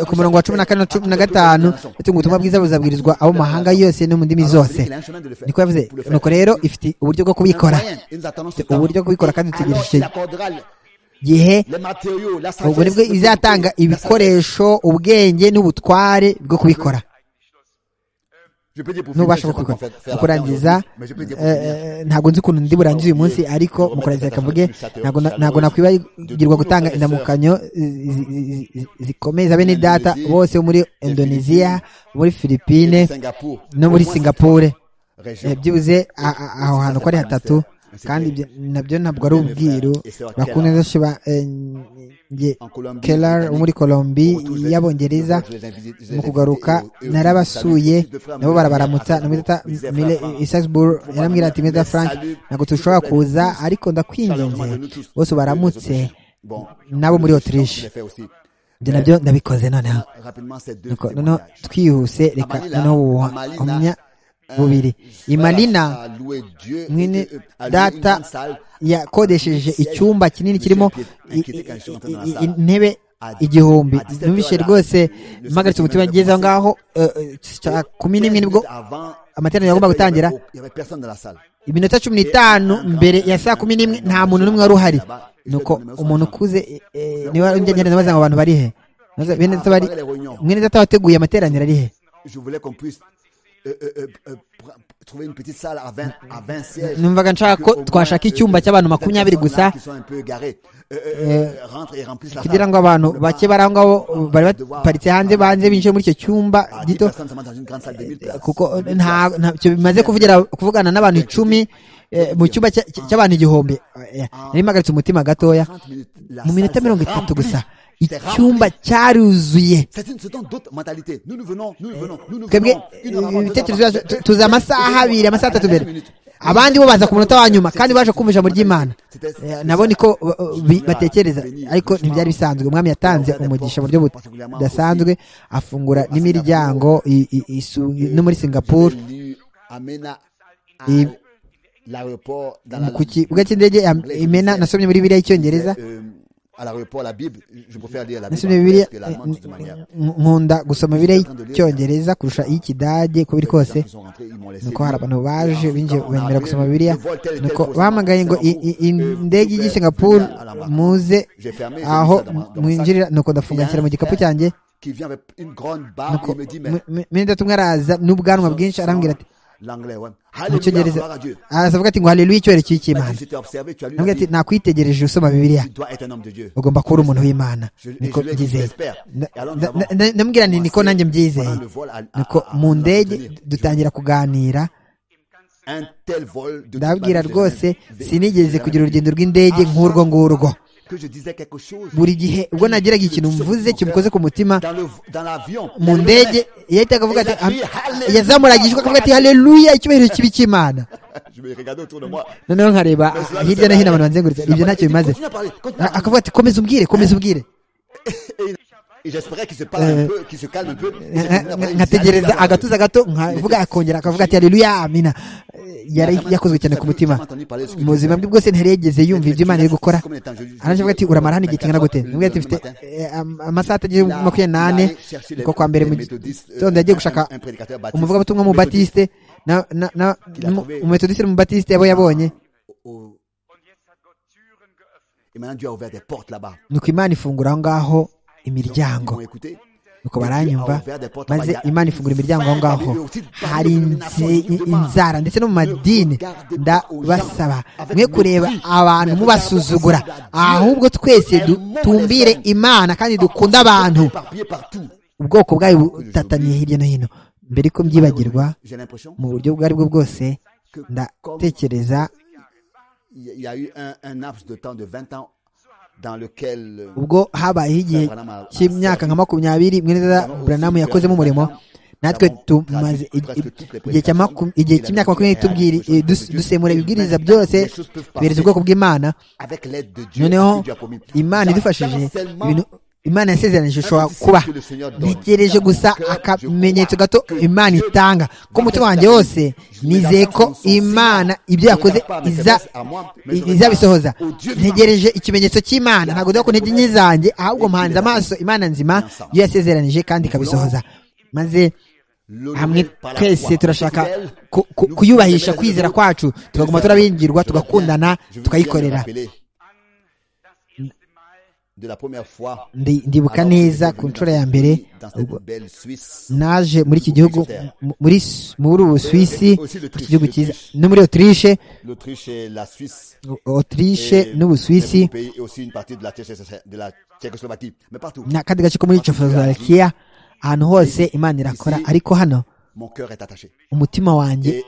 ku murongo wa cumi na kane na cumi na gatanu yatunga ubutumwa bwiza buzabwirizwa abo mu mahanga yose no mu ndimi zose niko yavuze nuko rero ifite uburyo bwo kubikora uburyo bwo kubikora kandi dutegereje gihe ubwo nibwo izatanga ibikoresho ubwenge n'ubutware bwo kubikora n'ubasha bwo kubikora mu kurangiza ntabwo nzi ukuntu ndi burangize uyu munsi ariko mu kurangiza rekavuge ntabwo nakwibagirwa gutanga indamukanyo zikomeye za bene data bose bo muri indoneziya muri filipine no muri singapore byibuze aho hantu ko ari hatatu kandi nabyo ntabwo ari ubwiru bakunda benshi ba kelar wo muri colombi y'abongereza mu kugaruka narabasuye nabo barabaramutsa isasbur yarambwira ati meza frank ntabwo tushobora kuza ariko ndakwinginze bose baramutse nabo muri otirishe ibyo nabyo ndabikoze noneho noneho twihuse reka noneho bubiri imalina mwene data yakodesheje icyumba kinini kirimo intebe igihumbi numvise rwose mpagaritse umutima ngeze aho ngaho saa kumi n'imwe nibwo amateraniro agomba gutangira iminota cumi n'itanu mbere ya saa kumi n'imwe nta muntu n'umwe wari uhari nuko umuntu ukuze niba njya ndabaza ngo abantu bari he mwene data wateguye amateraniro ari he numvaga nshaka ko twashaka icyumba cy'abantu makumyabiri gusa kugira ngo abantu bake bari aho ngaho bari baparitse hanze banze binjiye muri icyo cyumba gito kuko ntacyo bimaze kuvugana n'abantu icumi mu cyumba cy'abantu igihumbi nari mpagaritse umutima gatoya mu minota mirongo itatu gusa icyumba cyaruzuye twebwe ibitekerezo byacu tuzi amasaha abiri amasaha atatu mbere abandi bo baza ku munota wa nyuma kandi baje kumva ijambo ry'imana nabo niko batekereza ariko ntibyari bisanzwe umwami yatanze umugisha mu buryo budasanzwe afungura n'imiryango no muri singapuru ku kibuga cy'indege imena nasomye muri biriya y'icyongereza à l'aéroport la Bible, je préfère lire la Bible nkunda gusoma bire icyongereza kurusha iy'ikidage ko biri kose nuko hari abantu baje binjiye bemera gusoma bibiliya nuko bahamagaye ngo indege y'igi Singapore muze aho mwinjirira nuko ndafunga nshyira mu gikapu cyanjye nuko mende tumwe araza n'ubwanwa bwinshi arambwira ati mu cyongereza aravuga ati ngo haleluya icyorezo cy'imana nabwo ati nakwitegereje usoma bibiliya ugomba kuba uri umuntu w'imana niko byizeye ndamubwira nti niko nanjye mbyizeye niko mu ndege dutangira kuganira ndabwira rwose sinigeze kugira urugendo rw'indege nk'urwo ngurwo buri gihe ubwo nageraga ikintu mvuze kimukoze ku mutima mu ndege yahitaga avuga ati yazamuragije akavuga ati haleluya icyubahiro kibi cy'imana noneho nkareba hirya no hino abantu banzenguritse ibyo ntacyo bimaze akavuga ati komeza ubwire komeza ubwire nkategereza agatuza gato nkavuga akongera akavuga ati haleluya amina yari yakozwe cyane ku mutima mu buzima bwe bwose ntari yigeze yumva ibyo imana iri gukora aranjye ati uramara hano igihe kingana gute nubwo ati mfite amasaha atageze kuri makumyabiri n'ane niko kwa mbere mu gitondo yagiye gushaka umuvugabutumwa mu batiste umumetodiste mu batiste yabo yabonye nuko imana ifungura aho ngaho imiryango nuko baranyumva maze imana ifungura imiryango aho ngaho hari inzara ndetse no mu madini ndabasaba mwe kureba abantu mubasuzugura ahubwo twese tumbire imana kandi dukunda abantu ubwoko bwayo butataniye hirya no hino mbere ko mbyibagirwa mu buryo ubwo ari bwo bwose ndatekereza ubwo habayeho igihe cy'imyaka nka makumyabiri mweneza buranamu yakozemo umurimo natwe tumaze igihe cy'imyaka makumyabiri dusemura ibibwiriza byose tubereza ubwoko bw'imana noneho imana idufashije ibintu imana yasezeranije ishobora kuba ntegereje gusa akamenyetso gato imana itanga ko umutima wanjye wose nizeye ko imana ibyo yakoze izabisohoza ntegereje ikimenyetso cy'imana ntabwo dore ko ntege nke zanjye ahubwo muhanze amaso imana nzima iyo yasezeranije kandi ikabisohoza maze hamwe twese turashaka kuyubahisha kwizera kwacu tugaguma turabingirwa tugakundana tukayikorera ndibuka neza ku nshuro ya mbere naje muri iki gihugu muri ubu suwisi igihugu cyiza no muri otirishe otirishe n'ubusuwisi n'akandi gace ko muri cekoslovakiya ahantu hose imana irakora ariko hano umutima wanjye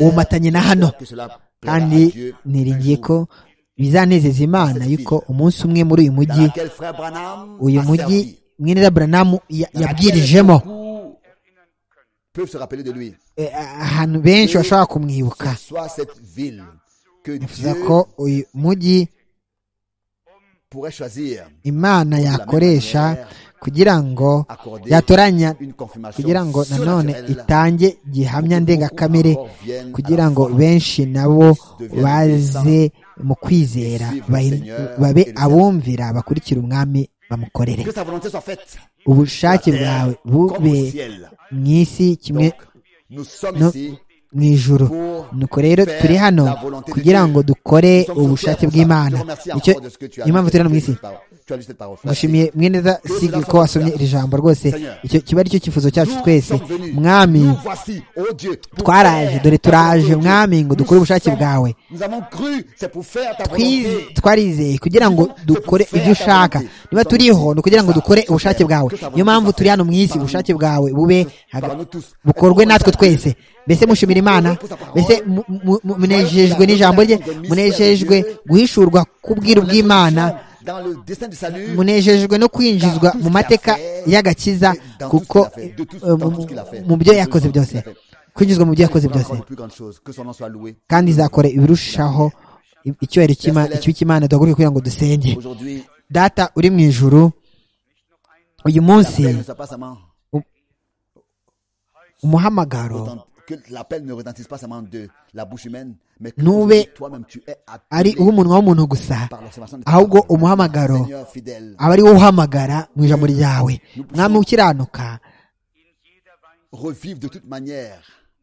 wumatanye na hano kandi niringiye ko bizanezeza imana yuko umunsi umwe muri uyu mujyi uyu mujyi mweneza buranamu yabwirijemo ahantu benshi bashobora kumwibuka bivuze ko uyu mujyi imana yakoresha kugira ngo yatoranya kugira ngo nanone itange gihamya ndengakamere kugira ngo benshi nabo baze mu kwizera babe abumvira bakurikira umwami bamukorere ubushake bwawe bube mu isi kimwe mu ijuru nuko rero turi hano kugira ngo dukore ubushake bw'imana icyo impamvu turi hano mu isi gushimiye mweneza sigi ko wasomye iri jambo rwose icyo kiba ari cyo cyifuzo cyacu twese mwami twaraje dore turaje mwami ngo dukore ubushake bwawe twarizeye kugira ngo dukore ibyo ushaka niba turiho ni ukugira ngo dukore ubushake bwawe niyo mpamvu turi hano mu isi ubushake bwawe bube bukorwe natwe twese mbese mushimira imana mbese munejejwe n'ijambo rye munejejwe guhishurwa k'ubwiru bw'imana munejejwe no kwinjizwa mu mateka y'agakiza kuko mu byo yakoze byose kwinjizwa mu byo yakoze byose kandi izakora ibirushaho icyubahiro ikibi cy'imana duhaguruke kugira ngo dusenge data uri mu ijuru uyu munsi umuhamagaro ntube ari uw'umunwa w'umuntu gusa ahubwo umuhamagaro aba ari wo uhamagara mu ijambo ryawe mwami ukiranuka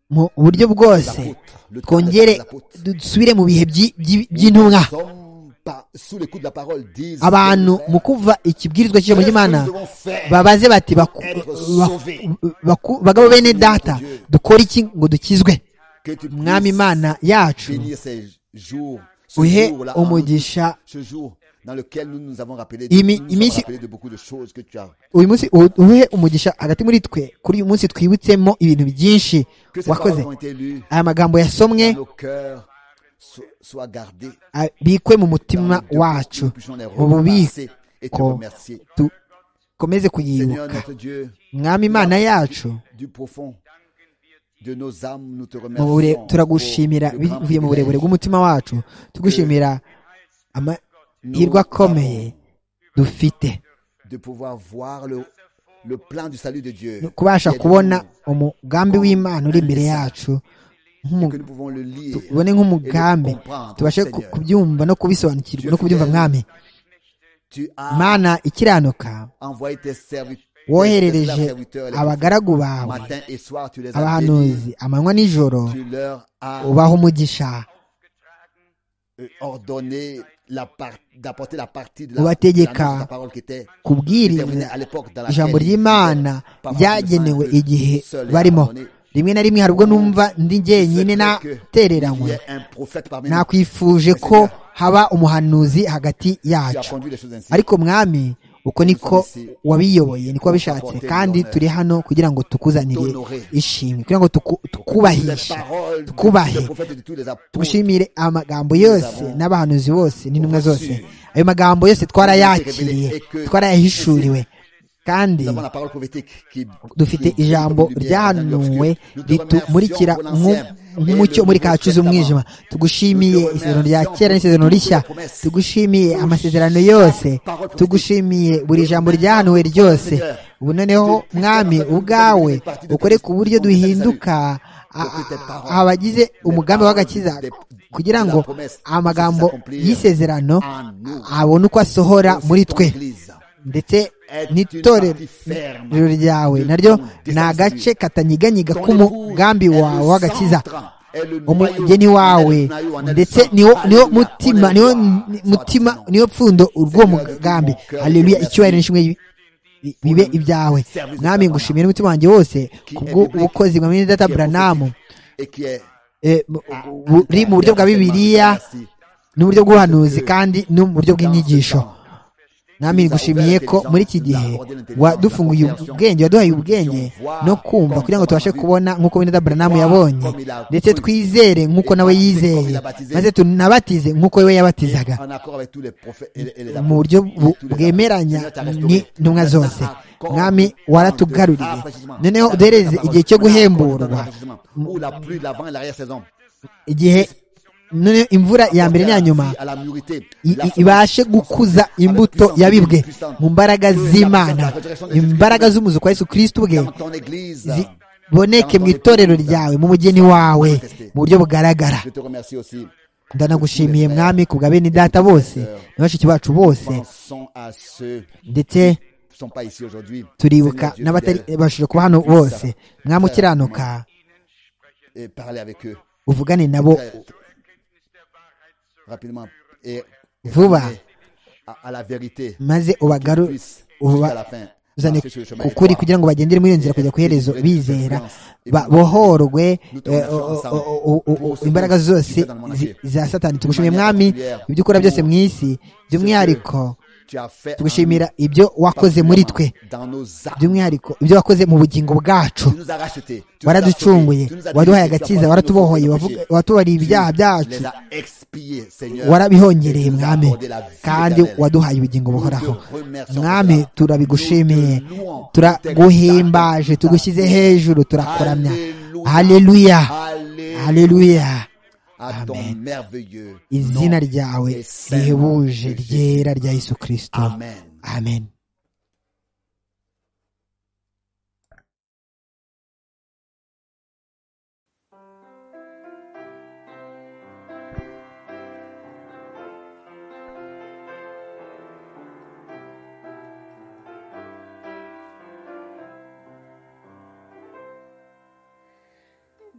mu buryo bwose twongere dusubire mu bihe by'intumwa abantu mu kumva ikibwirizwa cy'ijambo ry'imana babaze bati bagabo bene data dukore iki ngo dukizwe mwami imana yacu uhe umugisha uyu munsi uhe umugisha hagati muri twe kuri uyu munsi twibutsemo ibintu byinshi wakoze aya magambo yasomwe bikwe mu mutima wacu mu bubiko dukomeze kuyibuka mwami imana yacu turagushimira bivuye mu burebure bw'umutima wacu tugushimira amahirwe akomeye dufite kubasha kubona umugambi w'imana uri imbere yacu tubone nk'umugambi tubashe kubyumva no kubisobanukirwa no kubyumva mwami imana ikiranuka woherereje abagaragu bawe abahanuzi amanywa nijoro ubaha umugisha ubategeka kubwiriza ijambo ry'imana ryagenewe igihe barimo rimwe na rimwe hari ubwo numva ndi njyenyine natereranywe nakwifuje ko haba umuhanuzi hagati yacu ariko mwami uko niko wabiyoboye niko wabishatse kandi turi hano kugira ngo tukuzanire ishimwe kugira ngo tukubahishe tukubahe tugushimire amagambo yose n'abahanuzi bose n'intumwa zose ayo magambo yose twarayakiriye twarayahishuriwe kandi dufite ijambo ryahanuwe ritumurikira nk'umucyo muri kacuza umwijima tugushimiye isezerano rya kera n'isezerano rishya tugushimiye amasezerano yose tugushimiye buri jambo ryahanuwe ryose ubu noneho mwami ubwawe ukore ku buryo duhinduka abagize umugambi w'agakiza kugira ngo amagambo y'isezerano abone uko asohora muri twe ndetse n'itorero ryawe naryo ni agace katanyiganyiga k'umugambi wawe w'agakiza umugeni wawe ndetse niwo mutima niwo mutima niwo pfundo urw'uwo mugambi hareruya icyubahiro n'ishimwe bibe ibyawe mwami ngushimira umutima wanjye wose kubw'ubukozi bwa mwene data buranamu buri mu buryo bwa bibiliya n'uburyo bw'ubuhanuzi kandi no mu buryo bw'inyigisho mwami ngushimiye ko muri iki gihe wadufunguye ubwenge waduhaye ubwenge no kumva kugira ngo tubashe kubona nk'uko wenda buranamu yabonye ndetse twizere nk'uko nawe yizeye maze tunabatize nk'uko we yabatizaga mu buryo bwemeranya n'intumwa zose mwami waratugaruriye noneho uduhereze igihe cyo guhemburwa igihe noneho imvura ya mbere n'iya nyuma ibashe gukuza imbuto yabibwe mu mbaraga z'imana imbaraga z'umuzuko wa Yesu kirisiti ubwe ziboneke mu itorero ryawe mu mugeni wawe mu buryo bugaragara ndanagushimiye mwami ku bwa bene data bose na bashiki bacu bose ndetse turibuka n'abatabashije kuba hano bose mwamukiranuka uvugane nabo vuba maze ubagaru ubazane ukuri kugira ngo bagendere muri iyo nzira kujya ku iherezo bizera bohorwe imbaraga zose za satani tugushimiye mwami ibyo ukora byose mu isi by'umwihariko tugushimira ibyo wakoze muri twe by'umwihariko ibyo wakoze mu bugingo bwacu waraducunguye waduhaye agakiza waratubohoye watubariye ibyaha byacu warabihongereye mwami kandi waduhaye ubugingo buhoraho mwami turabigushimiye turaguhimbaje tugushyize hejuru turakuramya haleluya haleluya amen izina ryawe rihebuje ryera rya yesu kirisito amen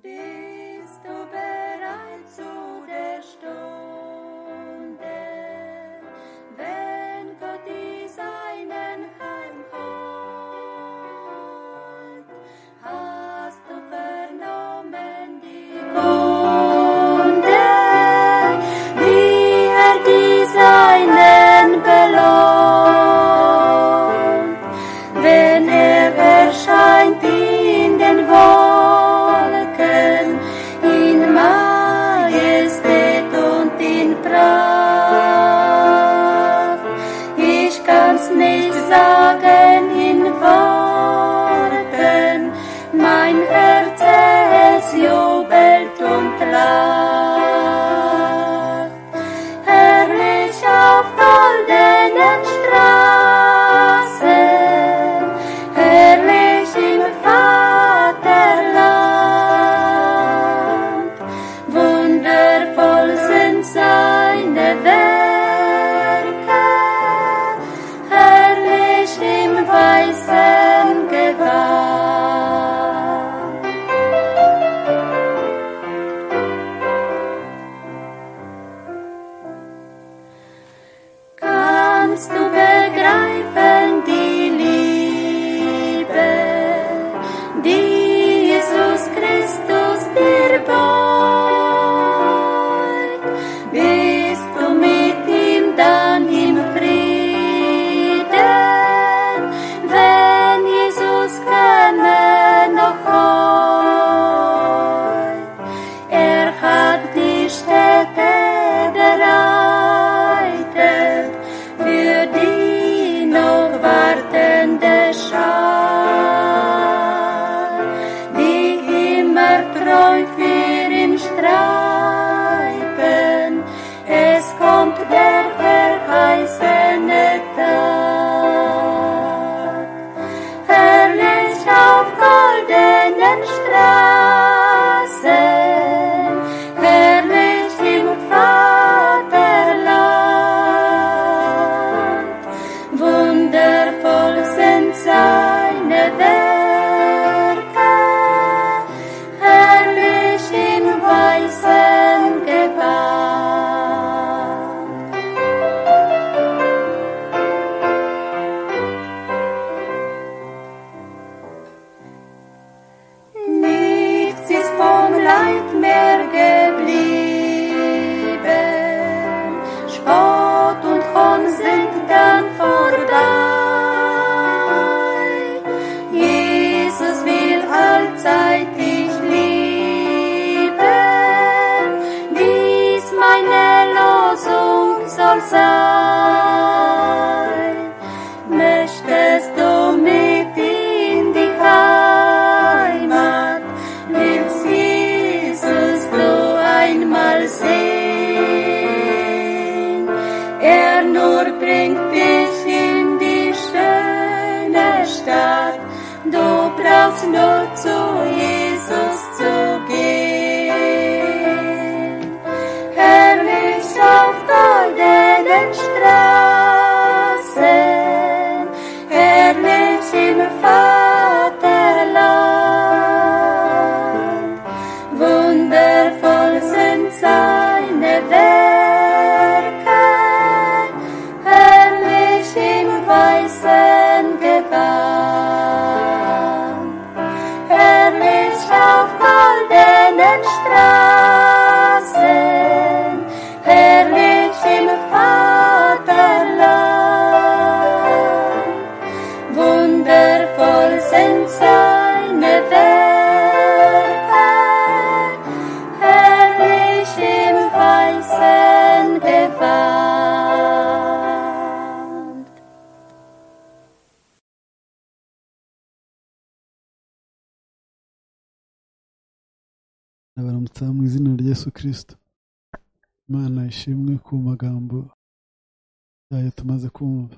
bist du bereit zu der Stunde. Morgen in Worten, mein Herz es jubelt und lacht. Herrlich auf goldenen Straßen, herrlich im Vaterland. Wundervoll sind seine Werke, herrlich im weißen Gewand. Kannst du begreifen die Liebe, die Jesus Christus dir beugt? Bist du mit ihm dann im Frieden, wenn Jesus käme noch heut? Er hat die Städte bereitet für die noch wartende Schar, die immer treu für ihn streiben. Es kommt der verheißene Tag herrlich auf goldenen Straßen, herrlich im Vaterland. Wundervoll sind seine Werke, herrlich im weißen Gewand. Nichts ist vom Leid mehr geblieben. Spott und Hohn sind dann vorbei. Jesus will allzeit dich lieben. Dies meine Losung soll sein. Möchtest du mit in die Heimat? Willst Jesus du einmal sehen? Er nur bringt dich in die schöne Stadt. Du brauchst nur zu Jesus zu gehen. Herrlich auf goldenen Straßen, herrlich im Vaterland. Wundervoll sind seine Werke, herrlich im weißen Gewand herrlich auf goldenen Straßen, herrlich im Vaterland. Wundervoll sind seine Werke, herrlich im weißen Gewand. baramutaha mu izina rya Yesu kirisito imana ishimwe ku magambo yayo tumaze kumva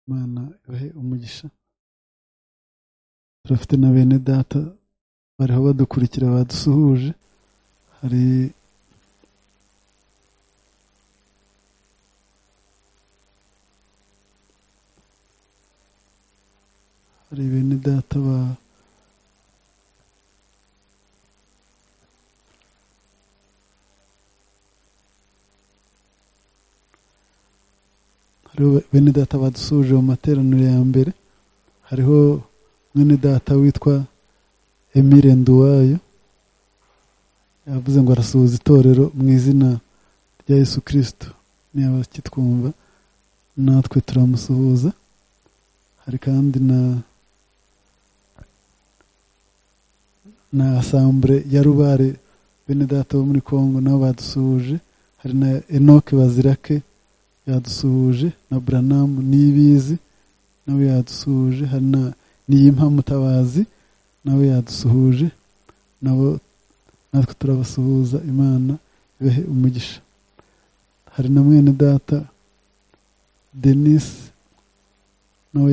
imana ibahe umugisha turafite na bene data bariho badukurikira badusuhuje hari hari bene data ba hariho bene data badusuhuje mu materaniro ya mbere hariho mwene data witwa emile nduwayo yavuze ngo arasuhuza itorero mu izina rya yesu kirisito niba kitwumva natwe turamusuhuza hari kandi na na asambure ya rubare bene data bo muri congo nabo badusuhuje hari na enoke bazirake yadusuhuje na buranamu n'ibizi nawe yadusuhuje hari na niyimpa mutabazi nawe yadusuhuje nabo natwe turabasuhuza imana ibahe umugisha hari na mwene data denise nawe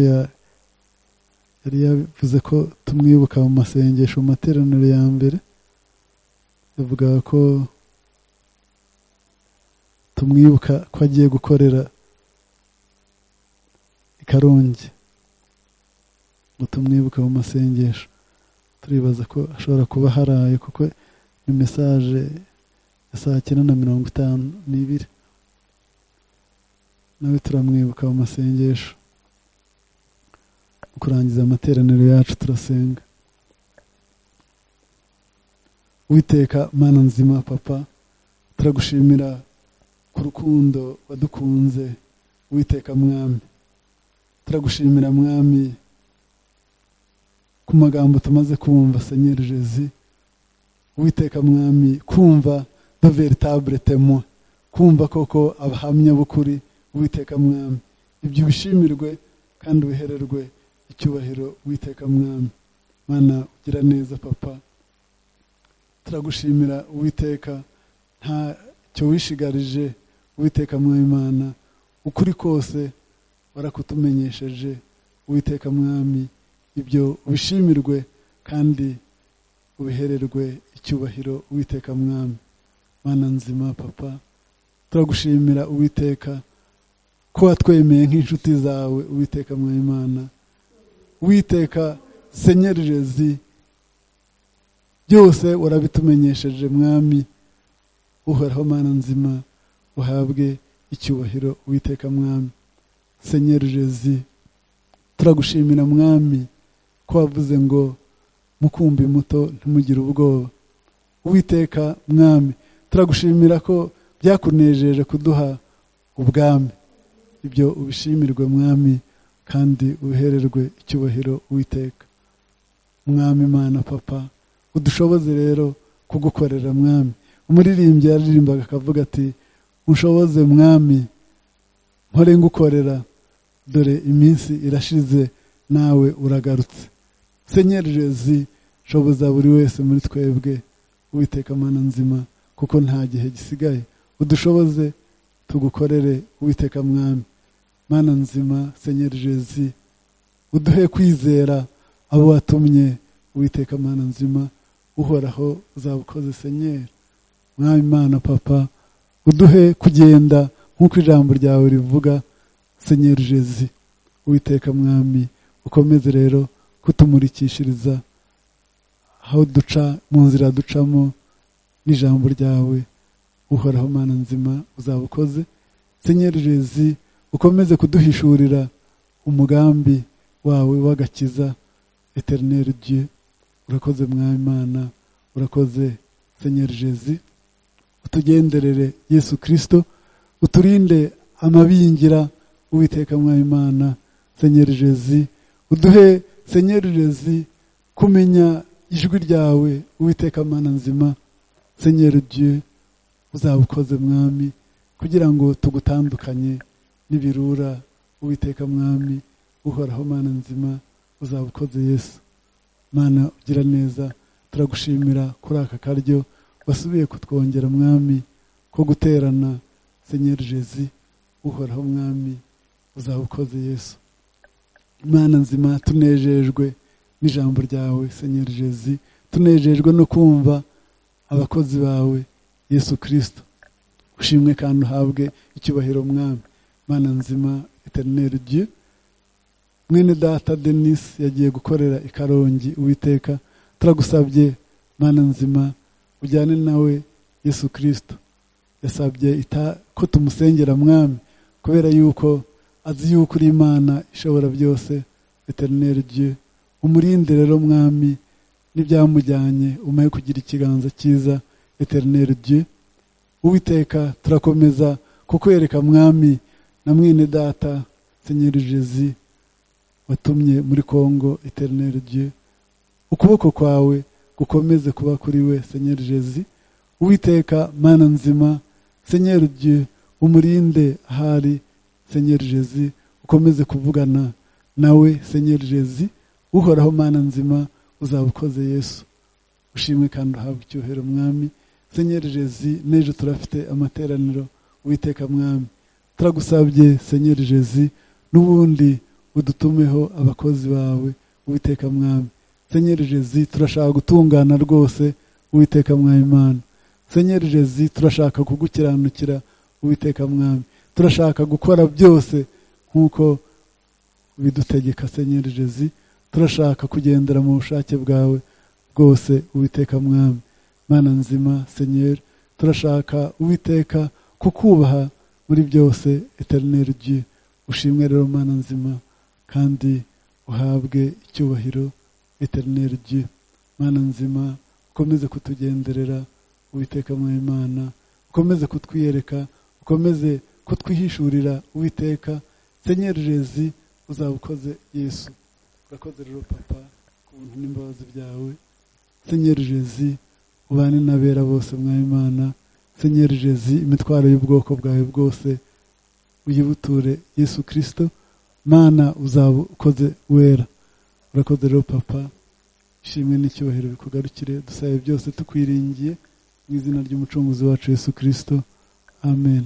yari yavuze ko tumwibuka mu masengesho mu materaniro ya mbere yavugaga ko tumwibuka ko agiye gukorera i karongi ngo tumwibuke mu masengesho turibaza ko ashobora kuba haraye kuko ni mesaje ya saa cyenda na mirongo itanu n'ibiri nawe turamwibuka mu masengesho mu kurangiza amateraniro yacu turasenga witeka mana nzima papa turagushimira ku rukundo wadukunze witeka mwami turagushimira mwami ku magambo tumaze kumva senyeri jezi witeka mwami kumva do veritable temo kumva koko abahamya b'ukuri witeka mwami ibyo bishimirwe kandi ubihererwe icyubahiro witeka mwami mana ugira neza papa turagushimira uwiteka ntacyo wishigarije uwiteka mwami mana ukuri kose warakutumenyesheje uwiteka mwami ibyo ubishimirwe kandi ubihererwe icyubahiro uwiteka mwami mana nzima papa turagushimira uwiteka ko watwemeye nk'inshuti zawe uwiteka mwimana witeka senyererezi byose warabitumenyesheje mwami uhoraho mana nzima uhabwe icyubahiro uwiteka mwami senyererezi turagushimira mwami ko wavuze ngo mukumbi muto ntimugire ubwoba uwiteka mwami turagushimira ko byakunejeje kuduha ubwami ibyo ubishimirwe mwami kandi uhererwe icyubahiro witeka mwami mana papa udushoboze rero kugukorera mwami umuririmbyi yaririmbaga akavuga ati ushoboze mwami nkore ngukorera dore iminsi irashize nawe uragarutse senyerezi shoboza buri wese muri twebwe uwiteka mana nzima kuko nta gihe gisigaye udushoboze tugukorere uwiteka mwami mana nzima senyerezi uduhe kwizera abo watumye uwiteka mana nzima uhoraho uzabukoze senyeri mwami mana papa uduhe kugenda nk'uko ijambo ryawe rivuga senyeri jezi uwiteka mwami ukomeze rero kutumurikishiriza aho duca mu nzira ducamo n'ijambo ryawe uhoraho mana nzima uzaba ukoze senyeri jezi ukomeze kuduhishurira umugambi wawe w'agakiza eterineri diye urakoze mwami mana urakoze senyeri jezi utugenderere yesu kirisito uturinde amabingira uwiteka mwabimana senyeri jezi uduhe senyeri jezi kumenya ijwi ryawe uwiteka mana nzima senyeri diye uzabukoze mwami kugira ngo tugutandukanye n'ibirura uwiteka mwami uhoraho mana nzima uzabukoze yesu mana ugira neza turagushimira kuri aka karyo wasubiye kutwongera mwami ko guterana senyeri jezi uhoraho mwami uzaba ukoze yesu imana nzima tunejejwe n'ijambo ryawe senyeri jezi tunejejwe no kumva abakozi bawe yesu kirisito ushimwe kandi uhabwe icyubahiro mwami imana nzima eterineri diye mwene data denise yagiye gukorera i karongi uwiteka turagusabye imana nzima ujyane nawe yesu kirisito yasabye ko tumusengera mwami kubera yuko azi yuko uri imana ishobora byose veterineri diye umurinde rero mwami n'ibyamujyanye umaye kugira ikiganza cyiza veterineri diye uwiteka turakomeza kukwereka mwami na mwene data senyeri jezi watumye muri congo eterineri diye ukuboko kwawe gukomeze kuba kuri we senyeri jezi uwiteka mana nzima senyeri diye umurinde ahari senyeri jezi ukomeze kuvugana nawe senyeri jezi uhoraho mana nzima uzaba ukoze yesu ushimwe kandi uhabwe icyuhero mwami senyeri jezi n'ejo turafite amateraniro witeka mwami turagusabye senyeri jezi n'ubundi udutumeho abakozi bawe witeka mwami senyeri jezi turashaka gutungana rwose witeka mwami imana senyeri jezi turashaka kugukiranukira witeka mwami turashaka gukora byose nk'uko bidutegeka senyeri jezi turashaka kugendera mu bushake bwawe bwose uwiteka mwami mana nzima senyeri turashaka uwiteka kukubaha muri byose eterineri gi ushimwe rero mana nzima kandi uhabwe icyubahiro eterineri gi mana nzima ukomeze kutugenderera uwiteka mwami imana ukomeze kutwiyereka ukomeze kutwihishurira uwiteka senyeri jezi uzaba ukoze yesu urakoze rero papa ku buntu n'imbabazi byawe senyeri jezi ubane n'abera bose mwayimana senyeri jezi imitwaro y'ubwoko bwawe bwose uyibuture yesu kirisito mana uzaba ukoze wera urakoze rero papa ishimwe n'icyubahiro bikugarukire dusabe byose tukwiringiye mu izina ry'umucunguzi wacu yesu kirisito amen